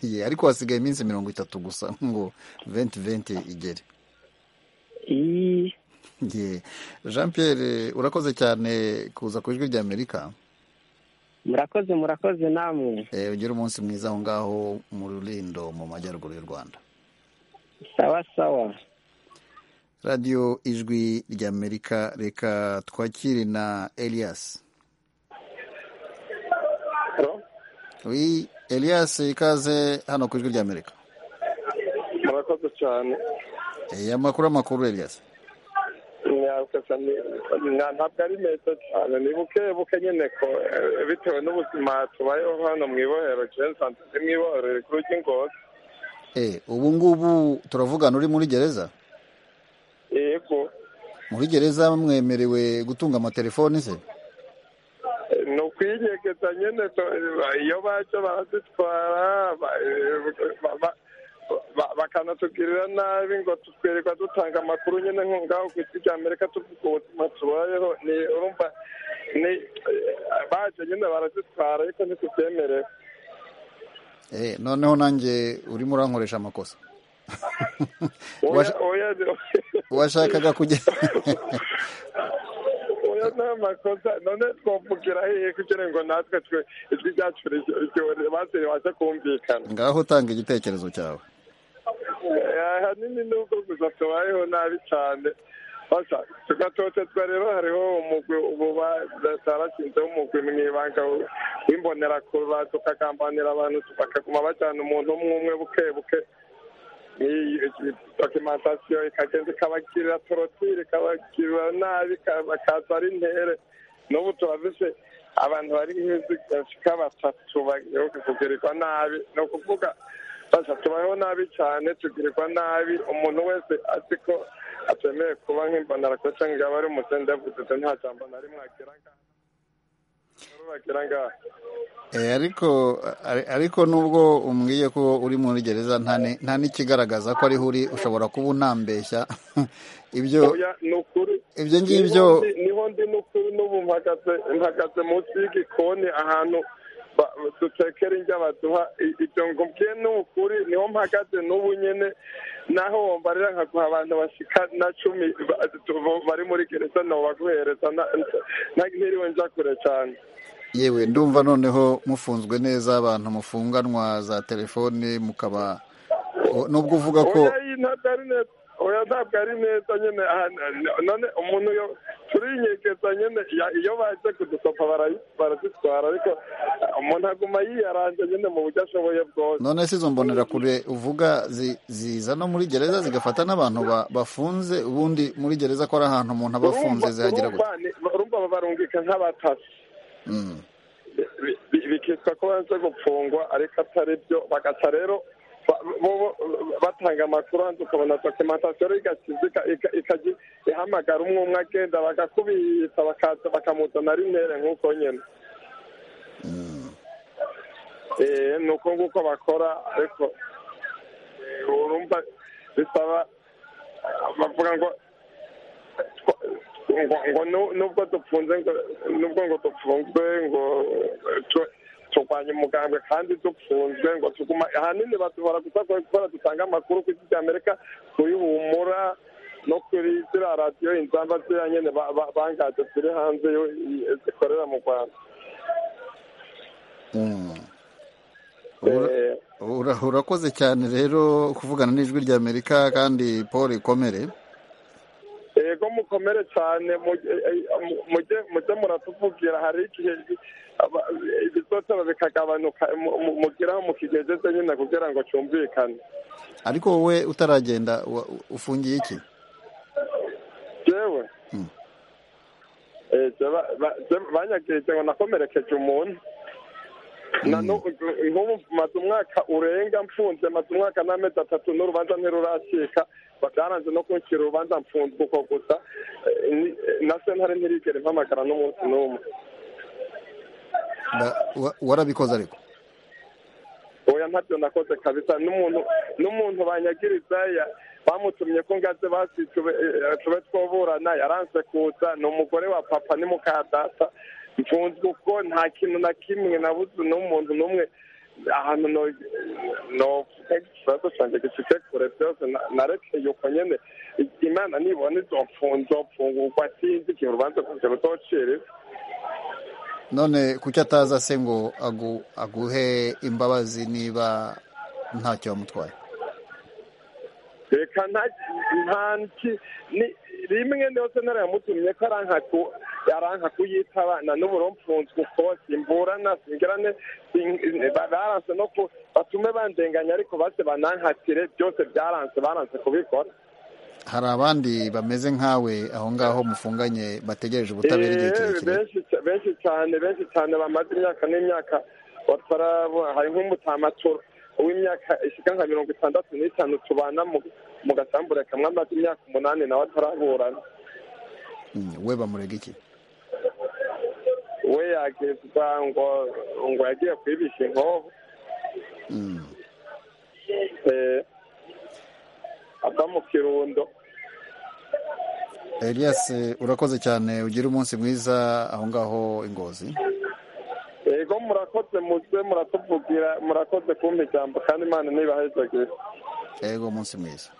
Ye, ariko hasigaye iminsi mirongo itatu gusa ngo venti venti igere Ye. jean pierre urakoze cyane kuza ku ijwi rya amerika murakoze murakoze namwe Eh, ugire umunsi mwiza aho ngaho mu rurindo mu majyaruguru y'u rwanda sawa sawa radiyo ijwi rya amerika reka twakire na elias Oui, elias ikaze hano ku ijwi rya amerika murakoze cyane Eh, amakuru amakuru elias mwakasa ntabwo ari meza cyane ni buke buke nyine ko eh, bitewe n'ubuzima tubayeho hano mu ibohero jean santisi mu ibohero rikuru ry'ingozi Eh, ubu ngubu turavugana uri muri gereza yego muri gereza mwemerewe gutunga amatelefoni se eh, ni ukwinyegeza nyine to- iyo baje barazitwara ba- eh, ba- ba- ba- bakanatugirira nabi ngo twirirwa dutanga amakuru nyine nko ngaho ku isi rya amerika tuvuga ubuzima tubayeho ni urumva ni eh, baje nyine barazitwara ariko ntitubyemerewe Eh, noneho nanjye urimo urankoresha amakosa Oya, oya, washakaga kujya oya nta makosa none twavugira hehe kugira ngo natwe twe ijwi ryacu base ribashe kumvikana ngaho utanga igitekerezo cyawe Eh, ahanini ni uko gusa tubayeho nabi cyane basa tugatotezwa rero hariho umugwi ubu bashinzeho umugwi mu ibanga w'imbonerakura tukagambanira abantu bakaguma bajyana umuntu umwe umwe buke buke iyi dokimentasiyo ikagenda ikabagirira torotire ikabagirira nabi ka- bakaza ari intere n'ubu turafise abantu bari nk'izigashika batatu bagiye kugirirwa nabi ni ukuvuga basa tubayeho nabi cyane tugirirwa nabi umuntu wese azi ko atemeye kuba nk'imbonerakure cyangwa ngo abe ari umusendevududu nta jambo na rimwe agira ngaha Inkuru bagira ngaha Eh, ariko ari- ariko nubwo umbwiye ko uri muri gereza nta ni- nta n'ikigaragaza ko ariho uri ushobora kuba unambeshya ibyo Oya, ni ukuri ibyo ngibyo- Niho ndi- niho ndi ni ukuri n'ubu mpagaze mpagaze munsi y'igikoni ahantu ba- dutekera indya baduha I- ibyo ngubwiye ni ukuri niho mpagaze n'ubu nyene naho wombarira nkaguha abantu bashika na cumi ba- tu- bo- bari muri gereza nabo baguhereza na- na- ntiriwe nja kure cyane yewe ndumva noneho mufunzwe neza abantu mufunganwa za telefone mukaba o- nubwo uvuga ko oya iyi ntabwo ari neza oya ntabwo ari neza nyine aha- none umuntu yo turinyegeza nyine ya- iyo baje kudusopa barayi- barazitwara ariko eh, umuntu aguma yiyaranja nyine mu buryo ashoboye bwose none si izo mbonerakure uvuga zi- ziza no muri gereza zigafata n'abantu ba- bafunze ubundi muri gereza ko ari ahantu umuntu aba afunze Urumva- zihagera gutya urumva ni- urumva barungika nk'abatasi Mm. bi- bi- bikitwa ko banze gupfungwa ariko atari byo bagaca rero ba- bo- bo- batanga amakuru hanze ukabona dokimentasiyo rero igakizika ika- ikajya ihamagara umwe umwe agenda bagakubita bakaza bakamuzana ari intere nk'uko nyine Eh, ni uko nguko bakora ariko eh, urumva bisaba bavuga ngo ngo ngo nu- nubwo dufunze ngo- nubwo ngo dufunzwe ngo eh, tu- turwanye umugambwe kandi dufunzwe ngo tuguma ahanini batuhora gusa kubera dutanga amakuru ku isi cya amerika kuri humura no kuri ziriya radiyo inzamba ziriya nyine ba- ba- bangaje ziri hanze yo- i- zikorera mu rwanda Mm. Ura- ura- urakoze cyane rero kuvugana n'ijwi ry'amerika kandi paul ikomere yego mukomere cyane mujye eh, mu- mujye- mujye muratuvugira hari igihe aba- ibitotero bikagabanuka mu- mu- mugeraho mukigegeze nyine kugira ngo cyumvikane ariko wowe utaragenda wa- ufungiye iki jewe Mm. eh, je ba- ba- je- banyagirije ngo nakomerekeje umuntu Na nu- nk'ubu maze umwaka urenga mfunze maze umwaka n'amezi atatu n'urubanza ntiruracika byaranze no kunshyira urubanza mfunzwe uko gusa Eh, ni- eh, na sentare ntirigere mpamagara n'umunsi n'umwe Ba- wa- warabikoze ariko oya ntabyo nakoze kabisa n'umuntu n'umuntu banyagiriza ya- bamutumye ko ngaze basi tube eh, tube twoburana yaranse kuza ni umugore wa papa ni muka data mfunzwe uko nta kintu na kimwe nabuze n'umuntu n'umwe ahantu no novuga ikibazo cyanjye gifite kure byose na- narekeye uko nyine imana nibona izo mfunzo mfungurwa sinzi igihe urubanza kugira rutociriza none kuki ataza se ngo agu- aguhe imbabazi niba ntacyo wamutwaye reka nta nta nti ni- rimwe ndetse narayamutumye ko aranka ku- aranka kuyitabana n'uburo mfunzwe uko simburana singirane sing- ba- baranse no ku batume bandenganya ariko base banankatire byose byaranse baranse kubikora hari abandi bameze nkawe aho ngaho mufunganye bategereje ubutabera igihe Eh, kirekire benshi ca- benshi cyane benshi cyane bamaze imyaka n'imyaka batarabona hari nk'umutamatura w'imyaka ishyika nka mirongo itandatu n'itanu tubana mu mu gasambure kamwe amaze imyaka umunani nawe ataraburana Mm, we bamurega iki we yakizwa ngo ngo yagiye kwibisha inkovu Mm. eh, ava mu kirundo elias eh, urakoze cyane ugire umunsi mwiza aho ngaho ingozi yego murakoze muze muratuvugira murakoze kumpa ijambo kandi imana ntibahezagire yego umunsi mwiza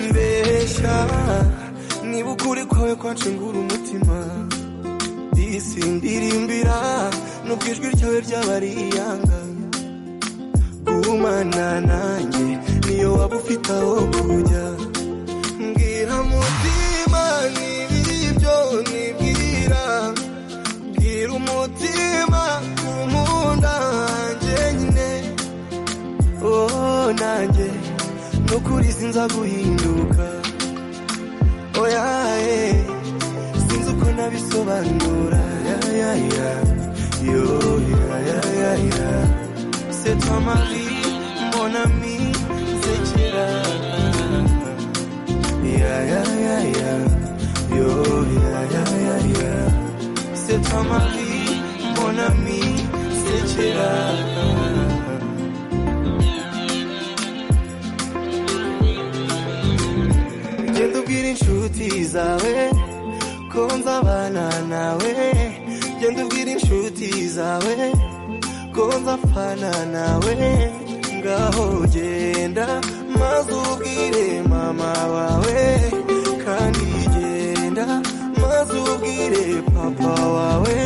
mbesha niba ukuri kwawe kwacengura umutima isi ndirimbira nubwo ijwi ryawe ryaba ari iyanga gumana nanjye niyo waba ufite aho kujya mbwira mutima n'ibiri byo nibwira bwira umutima ku nkunda hanjye nyine oh nanjye no kuri sinza guhinduka oya eh, sinzi uko nabisobanura ya ya ya yo ya ya ya ya c'est toi ma vie mon ami nsekera ya ya ya ya yo ya ya ya ya c'est toi ma vie mon ami nsekera genda ubwira inshuti zawe ko nzabana nawe genda ubwira inshuti zawe ko nzapfana nawe ngaho genda maze ubwire mama wawe kandi genda maze ubwire papa wawe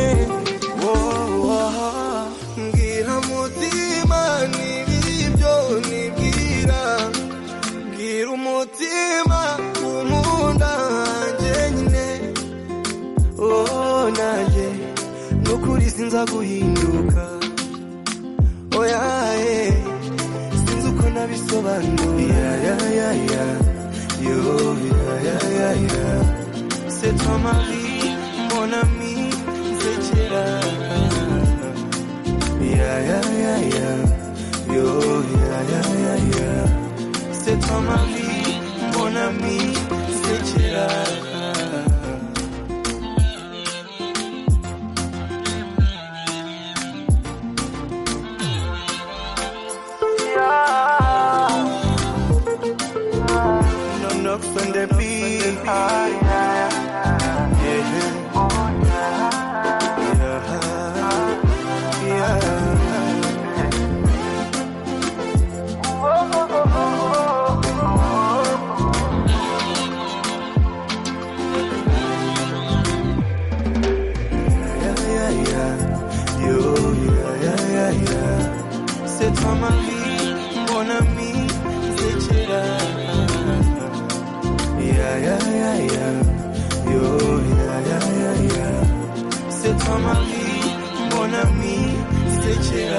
wowe mbwira mutima n'ibyo nibwira mbwira umutima umunda njyenyine oh nanjye n'ukuri sinza guhinduka oya ye sinzi uko nabisobanura ya ya ya yo ya ya ya ya c'est toi ma vie mon ami nsekera ya ya ya ya yo ya ya ya ya c'est toi ma vie mon ami nsekera No knocks on the beat. Ah, yeah. Yeah. Yeah. Yeah, yeah, yeah. Yo, yeah, yeah, yeah, yeah. C'est toi ma vie, mon ami, c'est Yeah, yeah, yeah, yeah. Yo, yeah, yeah, yeah, yeah. C'est toi ma vie, mon ami, c'est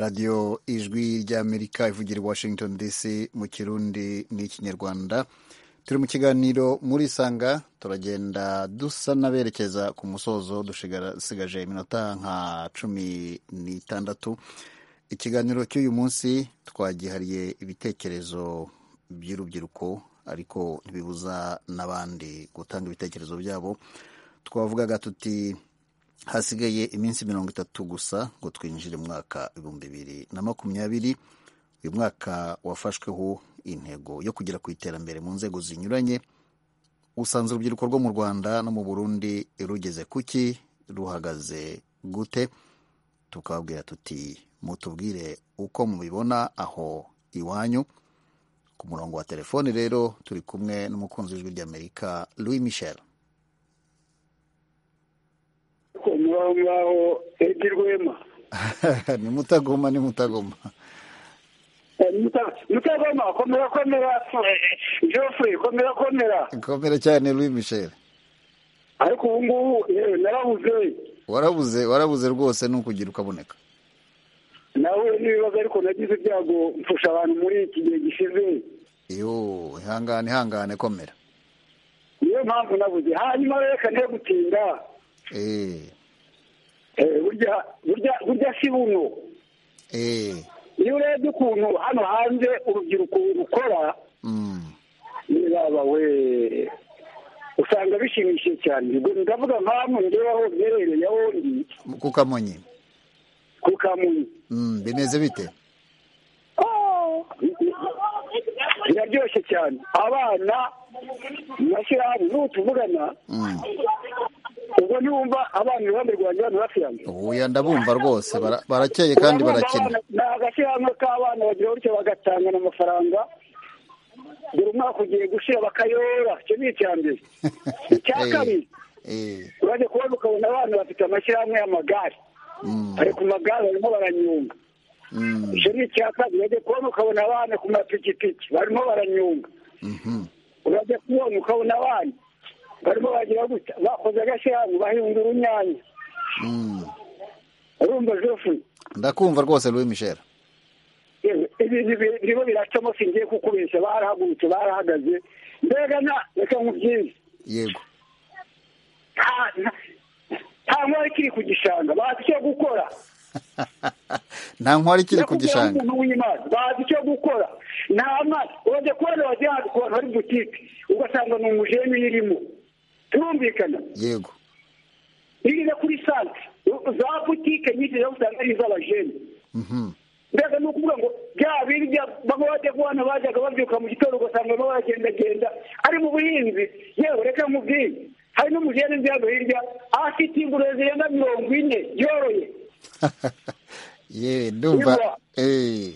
radiyo ijwi ry'amerika ivugira i washington dc mu kirundi n'ikinyarwanda turi mu kiganiro muri sanga turagenda dusa n'aberekeza ku musozo dusigaje iminota nka cumi n'itandatu ikiganiro cy'uyu munsi twagihariye ibitekerezo by'urubyiruko ariko ntibibuza n'abandi gutanga ibitekerezo byabo twavugaga tuti hasigaye iminsi mirongo itatu gusa ngo twinjire mu mwaka ibihumbi bibiri na makumyabiri uyu mwaka wafashweho intego yo kugera ku iterambere mu nzego zinyuranye usanze urubyiruko rwo mu rwanda no mu burundi rugeze kuki ruhagaze gute tukababwira tuti mutubwire uko mubibona aho iwanyu ku murongo wa telefoni rero turi kumwe n'umukunzi w'ijwi ry'amerika louis michel ngaho ngaho edi rwema ni mutagoma ni mutagoma mutagoma komera komera geoffrey komera komera komera cyane louis michel ariko ubu ngubu yewe narabuze warabuze warabuze rwose ni ukugira ukaboneka nawe n'ibibazo ariko nagize ibyago mfusha abantu muri iki gihe gishize yo ihangane ihangane komera niyo mpamvu nabuze hanyuma reka nde gutinda eee Eh, burya burya burya si buno eee iyo urebye ukuntu hano hanze urubyiruko rukora mm. niraba we usanga bishimishije cyane ubwo ndavuga mpamvu ngewe aho mberereye aho ndi ku kamonyi ku kamunyi Mm, bimeze bite biraryoshye cyane abana mu mashyirahamwe n'ubu tuvugana Mm. ubwo niwumva abana iruhande rwanjye hano hafi yanjye oya ndabumva rwose bara- barakeye kandi Urabona barakina abana- ni agashyirahamwe k'abana bagira gutyo bagatangana amafaranga dore umwaka ugiye gushira bakayora icyo ni icya mbere icya Eh, kabiri eh, urajya kubona ukabona abana bafite amashyirahamwe y'amagare mm, bari ku magare barimo baranyunga mm, icyo ni icya kabiri urajya kubona ukabona abana ku mapikipiki barimo baranyunga mhm. urajya kubona ukabona abana barimo bagira gutya bakoze agashyirahamwe bahinga urunyanya Mm. urumva jofu ndakumva rwose louis michel ibi birimo biracamo singiye kukubeshya barahagurutse barahagaze mbega na reka nkubyize yego nta- nta- nta nkwari kiri ku gishanga bazi icyo gukora nta nkwari ikiri ku Nyakubwira gishanga nk'umuntu w'Imana, bazi icyo gukora nta mazi urajya kubona wagira ngo ku bantu hari butike ugasanga ni umujeni uyirimo turumvikana yego iyo ugeze kuri santere za butike nyinshi ziba usanga ari iz'abajeni Mhm. mbega ni ukuvuga ngo bya bindi bamwe bajya ku bana bajyaga babyuka mu gitondo ugasanga baba bagendagenda ari mu buhinzi yewe reka mubwiye hari n'umugeni nzi hano hirya afite ingurube zirenga mirongo ine yoroye yewe ndumva eh.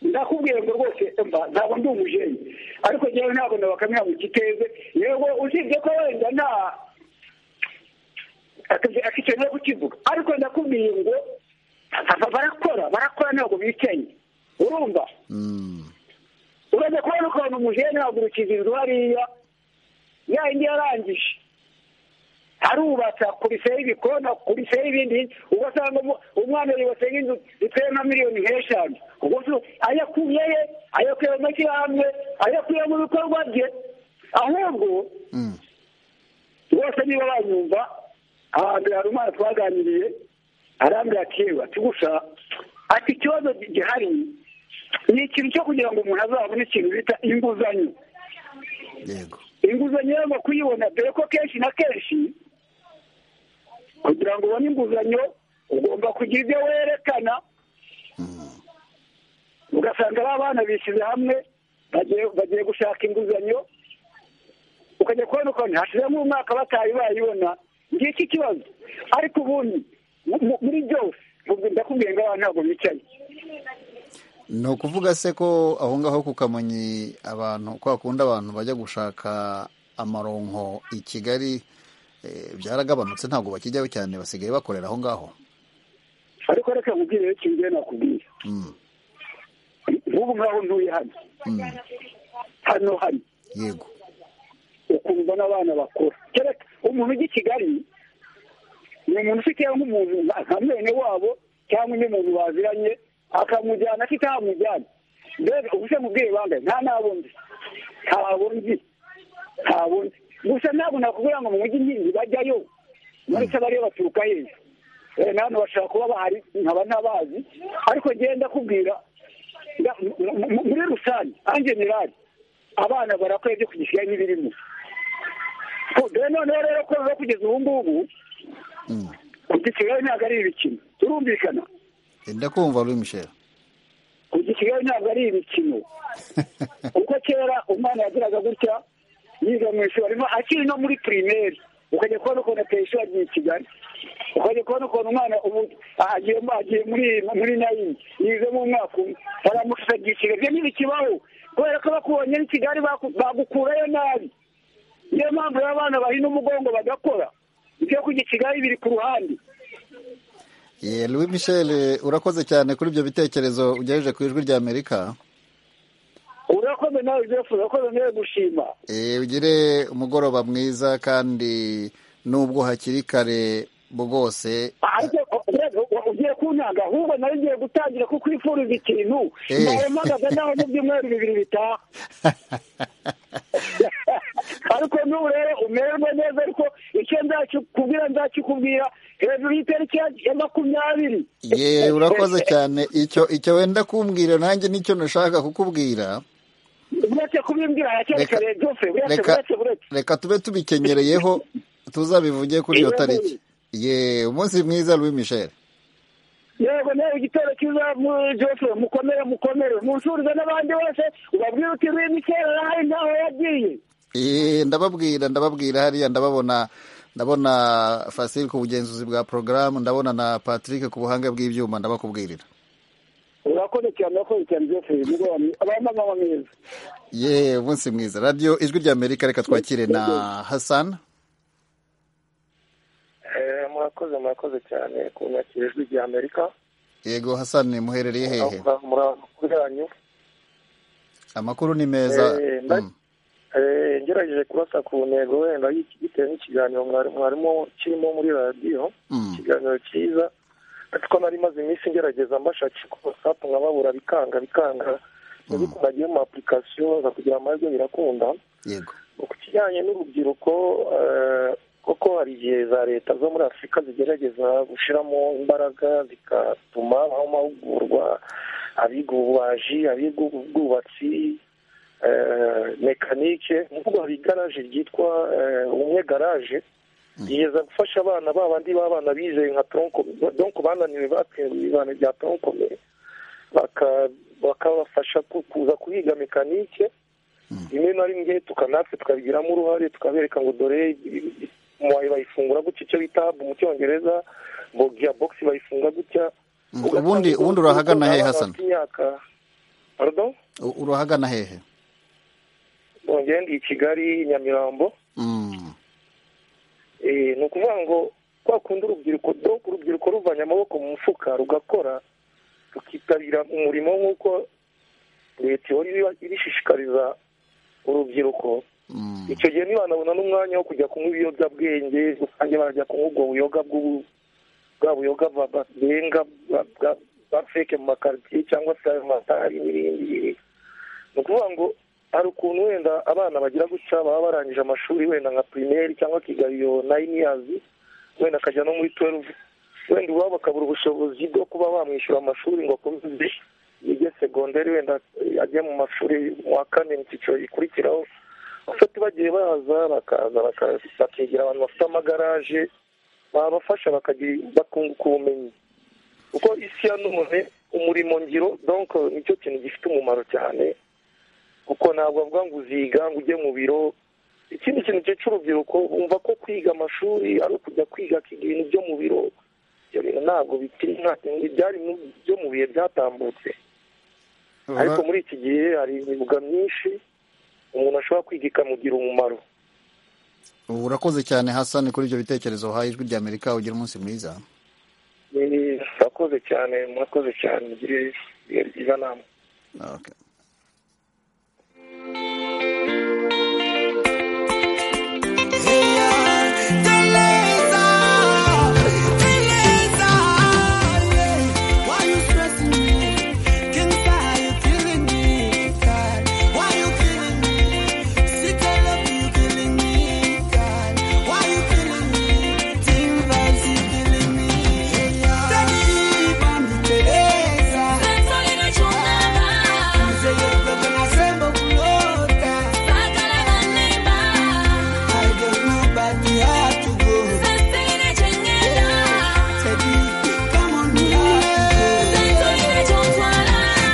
ndakubwira ngo rwose mba ntabwo ndi umujeni ariko njyewe ntabwo nabakamira mu kiteze yego usibye ko wenda nta akikeneye kukivuga ariko ndakubwiye ngo aba barakora barakora ntabwo bicaye urumva urajya kubona ukuntu umujeni yagurukiza inzu hariya yayindi yarangije arubatsa kuriseho ibikona kuriseho ibindi ugasanga umwana yubatseho inzu ziteye nka miliyoni nk'eshanu ubwo se ayo akuye ye ayo akuye mu mashyirahamwe ayo akuye mu bikorwa bye ahubwo bose niba banyumva ahambere hari umwana twaganiriye arambwira kera ati gusa ati ikibazo gihari ni ikintu cyo kugira ngo umuntu azabone ikintu bita inguzanyo yego inguzanyo yagomba kuyibona dore ko kenshi na kenshi kugira ngo ubone inguzanyo ugomba kugira ibyo werekana ugasanga ba bana bishyize hamwe bagiye- bagiye gushaka inguzanyo ukajya kubona ukuntu hashizemo umwaka batayi bayibona ngiki ikibazo ariko ubundi mu- mu- muri byose mu- ndakubwiye ngo abantu ntabwo bicaye ni ukuvuga se ko aho ngaho ku kamonyi abantu kwa kundi abantu bajya gushaka amaronko i kigali eh, byaragabanutse ntabwo bakijyayo cyane basigaye bakorera aho ngaho ariko reka nkubwire ikintu njyewe nakubwiye Mm, nk'ubu ngaho ntuye hano mm, hano hano yego ukumva n'abana bakora kera umuntu ujya i kigali ni umuntu ufite nk'umuntu nka nka mwene wabo cyangwa undi muntu baziranye akamujyana atahamujyana mbega ubuse mubwiye bangahe nta nabo nzi ntabwo nzi ntabwo nzi gusa ntabwo nakubwira ngo mu mujyi nyine bajyayo muri bariyo baturuka heza Eh, na hano bashobora kuba bahari nkaba ntabazi ariko ngenda ndakubwira nda- mu- mu- muri rusange en general abana barakora ibyo kugishyira n'ibirimo Ko- dore noneho rero ko rero kugeza ubu ngubu kugisigaye ntabwo ari ibikino turumvikana Eh, ndakumva Louis Michel kugisigaye ntabwo ari ibikino kuko kera umwana yagiraga gutya yiga mu ishuri arimo akiri no muri pirimeri ukajya kubona ukuntu ateye ishuri agiye i kigali ukajya kubona ukuntu umwana ubu agiye agiye muri muri nayini yizemo umwaka umwe baramushyize agiye i kigali ibyo ntibikibaho kubera ko bakubonye n'i kigali baku- bagukurayo nabi niyo mpamvu rero abana bahina umugongo bagakora ibyo kujya i kigali biri ku ruhande Eh, Louis Michel eh, urakoze cyane kuri ibyo bitekerezo ugejeje ku ijwi rya Amerika urakoze nawe joseph urakoze nawe gushima Eh, ugire umugoroba mwiza kandi nubwo hakiri kare bwose ariko urebe, u- ugiye kuntanga ahubwo nari ngiye gutangira kukwifuriza ikintu Eh. nawe mpagaze nawe mu byumweru bibiri bitaha ariko n'ubu rero umererwe neza ariko icyo nzakikubwira nzakikubwira hejuru y'itariki ya- ya makumyabiri ye urakoze cyane icyo icyo wenda kumbwira nanjye nicyo nashaka kukubwira uretse kubimbwira Reka- hakekare byose uretse reka- uretse uretse reka tube tubikenereyeho tuzabivuge kuri iyo tariki ye umunsi mwiza Louis Michel yego nawe igitero cyiza jose mukomere mukomere munsurize n'abandi bose ubabwire uti wimikera hari ntaho yagiye Eh, ndababwira ndababwira hariya ndababona ndabona Fasil ku bugenzuzi bwa porogaramu ndabona na Patrick ku buhanga bw'ibyuma ndabakubwirira urakoze cyane urakoze cyane jose mugoroba mwiza abamama mwiza ye umunsi mwiza radiyo ijwi rya Amerika reka twakire na Hassan Eh, murakoze murakoze cyane ku nyakira ijwi rya amerika yego Hassan muherereye hehe muri amakuru yanyu amakuru ni meza Eh, nda- Mm. Eh, ngerageje kurasa ku ntego wenda y'iki- bitewe n'ikiganiro mwari- mwarimo kirimo muri radiyo Mm. ikiganiro cyiza ariko nari maze iminsi ngerageza mbashakisha ku wasapu nkababura bikanga bikanga ntibikunda agiye mu apurikasiyo za kugira amahirwe birakunda yego ku kijyanye n'urubyiruko eh, koko hari igihe za leta zo muri afurika zigerageza gushyiramo imbaraga zigatuma habaho amahugurwa abiga ububaji abiga ubwubatsi eh, mekanike nk'ubu hari igaraje ryitwa eh, ubumwe garaje rigeza gufasha abana ba bandi b'abana bizeye nka tronko donko bananiwe batsinzwe ibibano bya tronko baka- bakabafasha ku- kuza kuhiga mekanike rimwe na rimwe tuka- natwe tukabigiramo uruhare tukabereka ngo dore muwayi bayifungura gutya icyo bita mu cyongereza bogiya bogisi bayifungura gutya Mm, ubundi ubundi urahagana hehe hasana imyaka pardon U- urahagana hehe bongeye ndi i kigali nyamirambo Mm. Eh, ni ukuvuga ngo kwa kundi urubyiruko do urubyiruko ruvanye amaboko mu mufuka rugakora rukitabira umurimo nk'uko leta ihora iba- ibishishikariza urubyiruko icyo gihe ntibanabona n'umwanya wo kujya kunywa ibiyobyabwenge rusange barajya kunywa ubwo buyoga bw'ubu bwa buyoga ba- ba- benga ba- bwa- ba feke mu makaritsiye cyangwa se ayo matari n'ibindi n'ibindi. ni ukuvuga ngo hari ukuntu wenda abana bagira gutya baba barangije amashuri wenda nka pirimeri cyangwa akiga iyo nayini yazi wenda akajya no muri tuweluvu wenda iwabo akabura ubushobozi bwo kuba bamwishyura amashuri ngo akomeze yige segonderi wenda eh, ajye mu mashuri mu wa kane mu cyiciro gikurikiraho bafata bagiye baza bakaza baka- bakigira abantu bafite amagaraje babafasha bakagira bakunguka ubumenyi kuko isi ya none umurimo ngiro donc nicyo kintu gifite umumaro cyane kuko ntabwo bavuga ngo uziga ngo ujye mu biro ikindi kintu cyica urubyiruko bumva ko kwiga amashuri ari ukujya kwiga akiga ibintu byo mu biro ibyo bintu ntabwo bikiri nta byari mu- byo mu bihe byatambutse Ura- ariko muri iki gihe hari imyuga myinshi umuntu ashobora kwiga ikamugira umumaro ubu urakoze cyane hasani kuri ibyo bitekerezo uhaye ijwi rya amerika ugira umunsi mwiza Eh, murakoze cyane murakoze cyane mugire ibihe byiza namwe Okay. Why you stressing me? Can you say how you killing me God? Why you killing me? Sick of love, you killing me God. Why you killing me? Team vibes, you killing me Tanipa niteleza Mzee mtoto nasema kulota I don't know but we have to go Teddy, come on, we have to go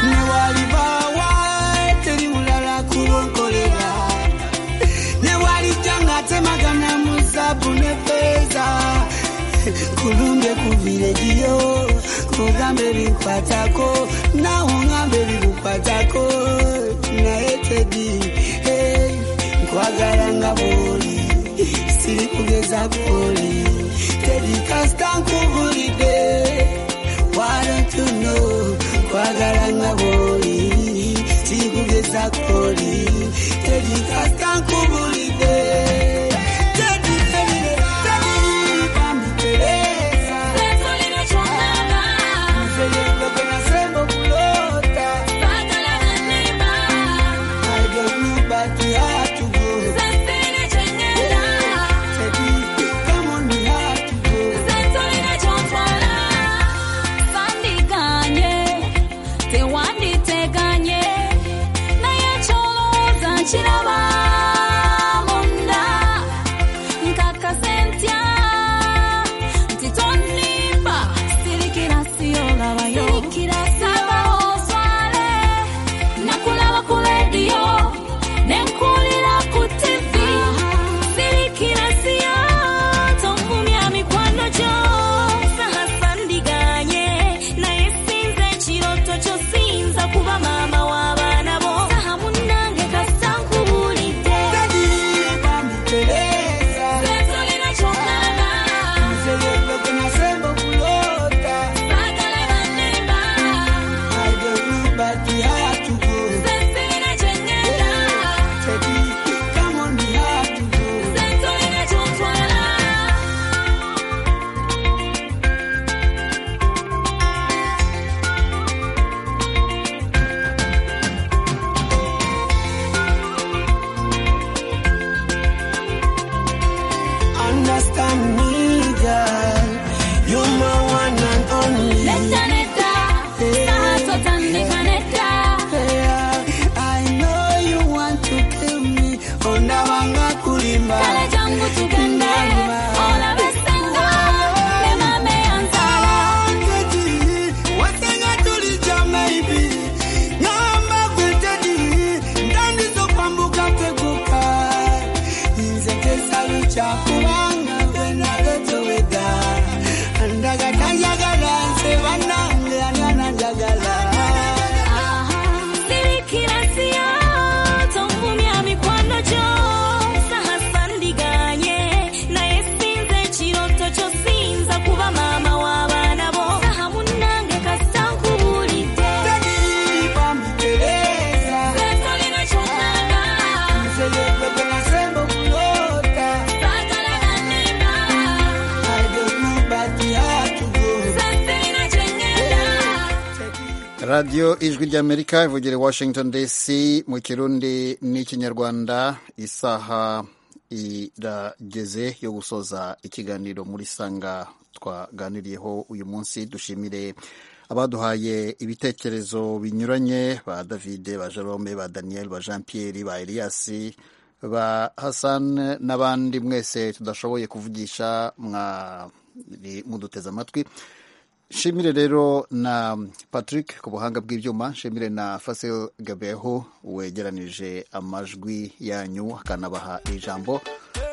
newalibawa teri mulala kulongolela newalijanga temagana muzabu ne feza kulumbe kuviregiyo kugambe binkwatako nawe ngambe bigukwatako naye tedi hey, nkwagala nga bwoli siri kugeza kwoli tedi kasita nkubulidde Why don't you know? Kwagala nga bw'oli, sikugeza kw'oli. Teddy, kasita nkubulidde. Teddy, Teddy, Teddy, bambi Teresa. Nzeye mdogo na sembo kulota. I don't know but we have to go. Teddy, come on, we have to go. tewanditeganye naye kyolowooza nkiraba munda nkakase ntya nti tonimba sirikira siyolabayo sabaoswale nakulaba ku rediyo nenkulira ku tivi sirikira siyo tonkumya mikwano gyo saha sandiganye naye sinza ekiroto kyo sinza kuba maama w'abaana bo saha munnange kasita nkubulidde Bambi Teresa. setolera kyongana Nzeye mdogo na sembo kulota. baagala bannemba I don't know but we have to go. sesirira kyengenda Come on, we have to go. setolera kyontwala Understand me, girl. You're my one and only. netta netta saha totandika netta Yeah, I know you want to kill me. Ondawanga kulimba. Kale jangu tugende, olabe senga, ne mame anzala. Kati, wasenga tulijama ibi. chakubanga wenagotoweda andagatanjagala nse banange ani ananjagala radiyo ijwi ry'amerika ivugire washington dc mu kirundi n'ikinyarwanda isaha irageze yo gusoza ikiganiro muri sanga twaganiriyeho uyu munsi dushimire abaduhaye ibitekerezo binyuranye ba david ba jerome ba daniel ba jean pierre ba elias ba hassan n'abandi mwese tudashoboye kuvugisha mwari muduteze amatwi shimire rero na patrick ku buhanga bw'ibyuma shimire na fasil gabeho wegeranije amajwi yanyu akanabaha ijambo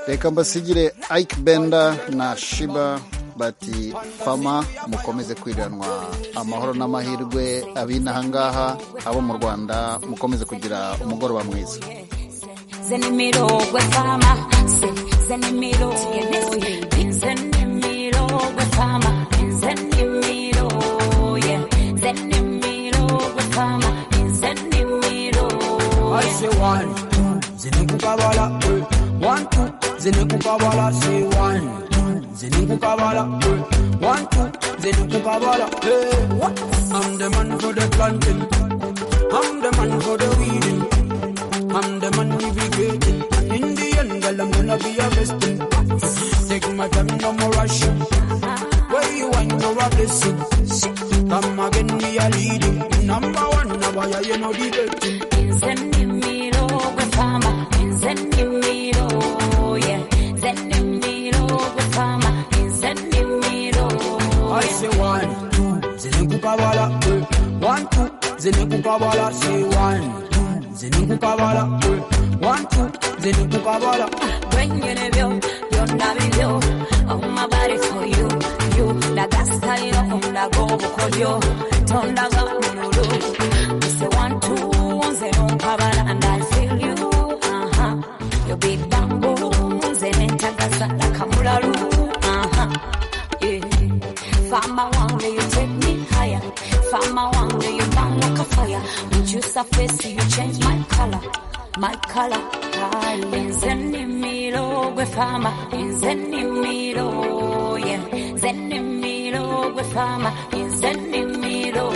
reka mbasigire ike benda na shiba bati fama mukomeze kwiranwa amahoro n'amahirwe abinahangaha abo mu rwanda mukomeze kugira umugoroba mwiza Zenimiro gwe fama, se, zenimiro, zenimiro gwe fama, zenimiro, yeah, zenimiro gwe fama, zenimiro, I yeah. say one, two, zinukukabala, eh. one, two, zinukukabala, say one, two, zinukukabala, eh. one, two, zinukukabala, eh. What? I'm the man for the planting, I'm the man for the weeding, I'm the man navigating. In the end, girl, I'm gonna be a blessing. Take my time, no more rushing. Where you want, you're a blessing. Come again, we are leading. Number one, now why are you not debating? Zenimiro gwe fama, zenimiro, yeah, zenimiro gwe fama, zenimiro, I say one, two, zinukukabala, eh. One, two, zinukukabala, say one, two, zinukukabala, eh. One, two, zinukukabala. Bring it yo, yo na video, oh my body for you, you na gasta yo, oh na go for you, turn na go nuru. Say one two, one zero, kabala and I feel you, uh huh. Your big bamboo, zenenta gasta la kamularu, uh huh. Yeah. Farmer wonder you take me higher. Farmer wonder you burn like a fire. With you surface, you change my color. My color. Zenimiro gwe farmer. Zenimiro, yeah. Zenimiro gwe farmer. Zenimiro.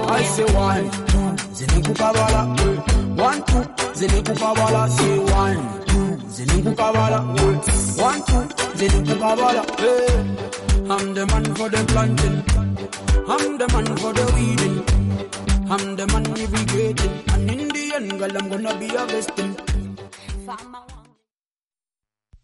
I say one, two, zinukukabala, eh. One, two, zinukukabala, say one, two, zinukukabala, eh. One, two, zinukukabala, eh. I'm the man for the planting, I'm the man for the weeding, I'm the man navigating, and in the end, girl, I'm gonna be a vesting. Farmer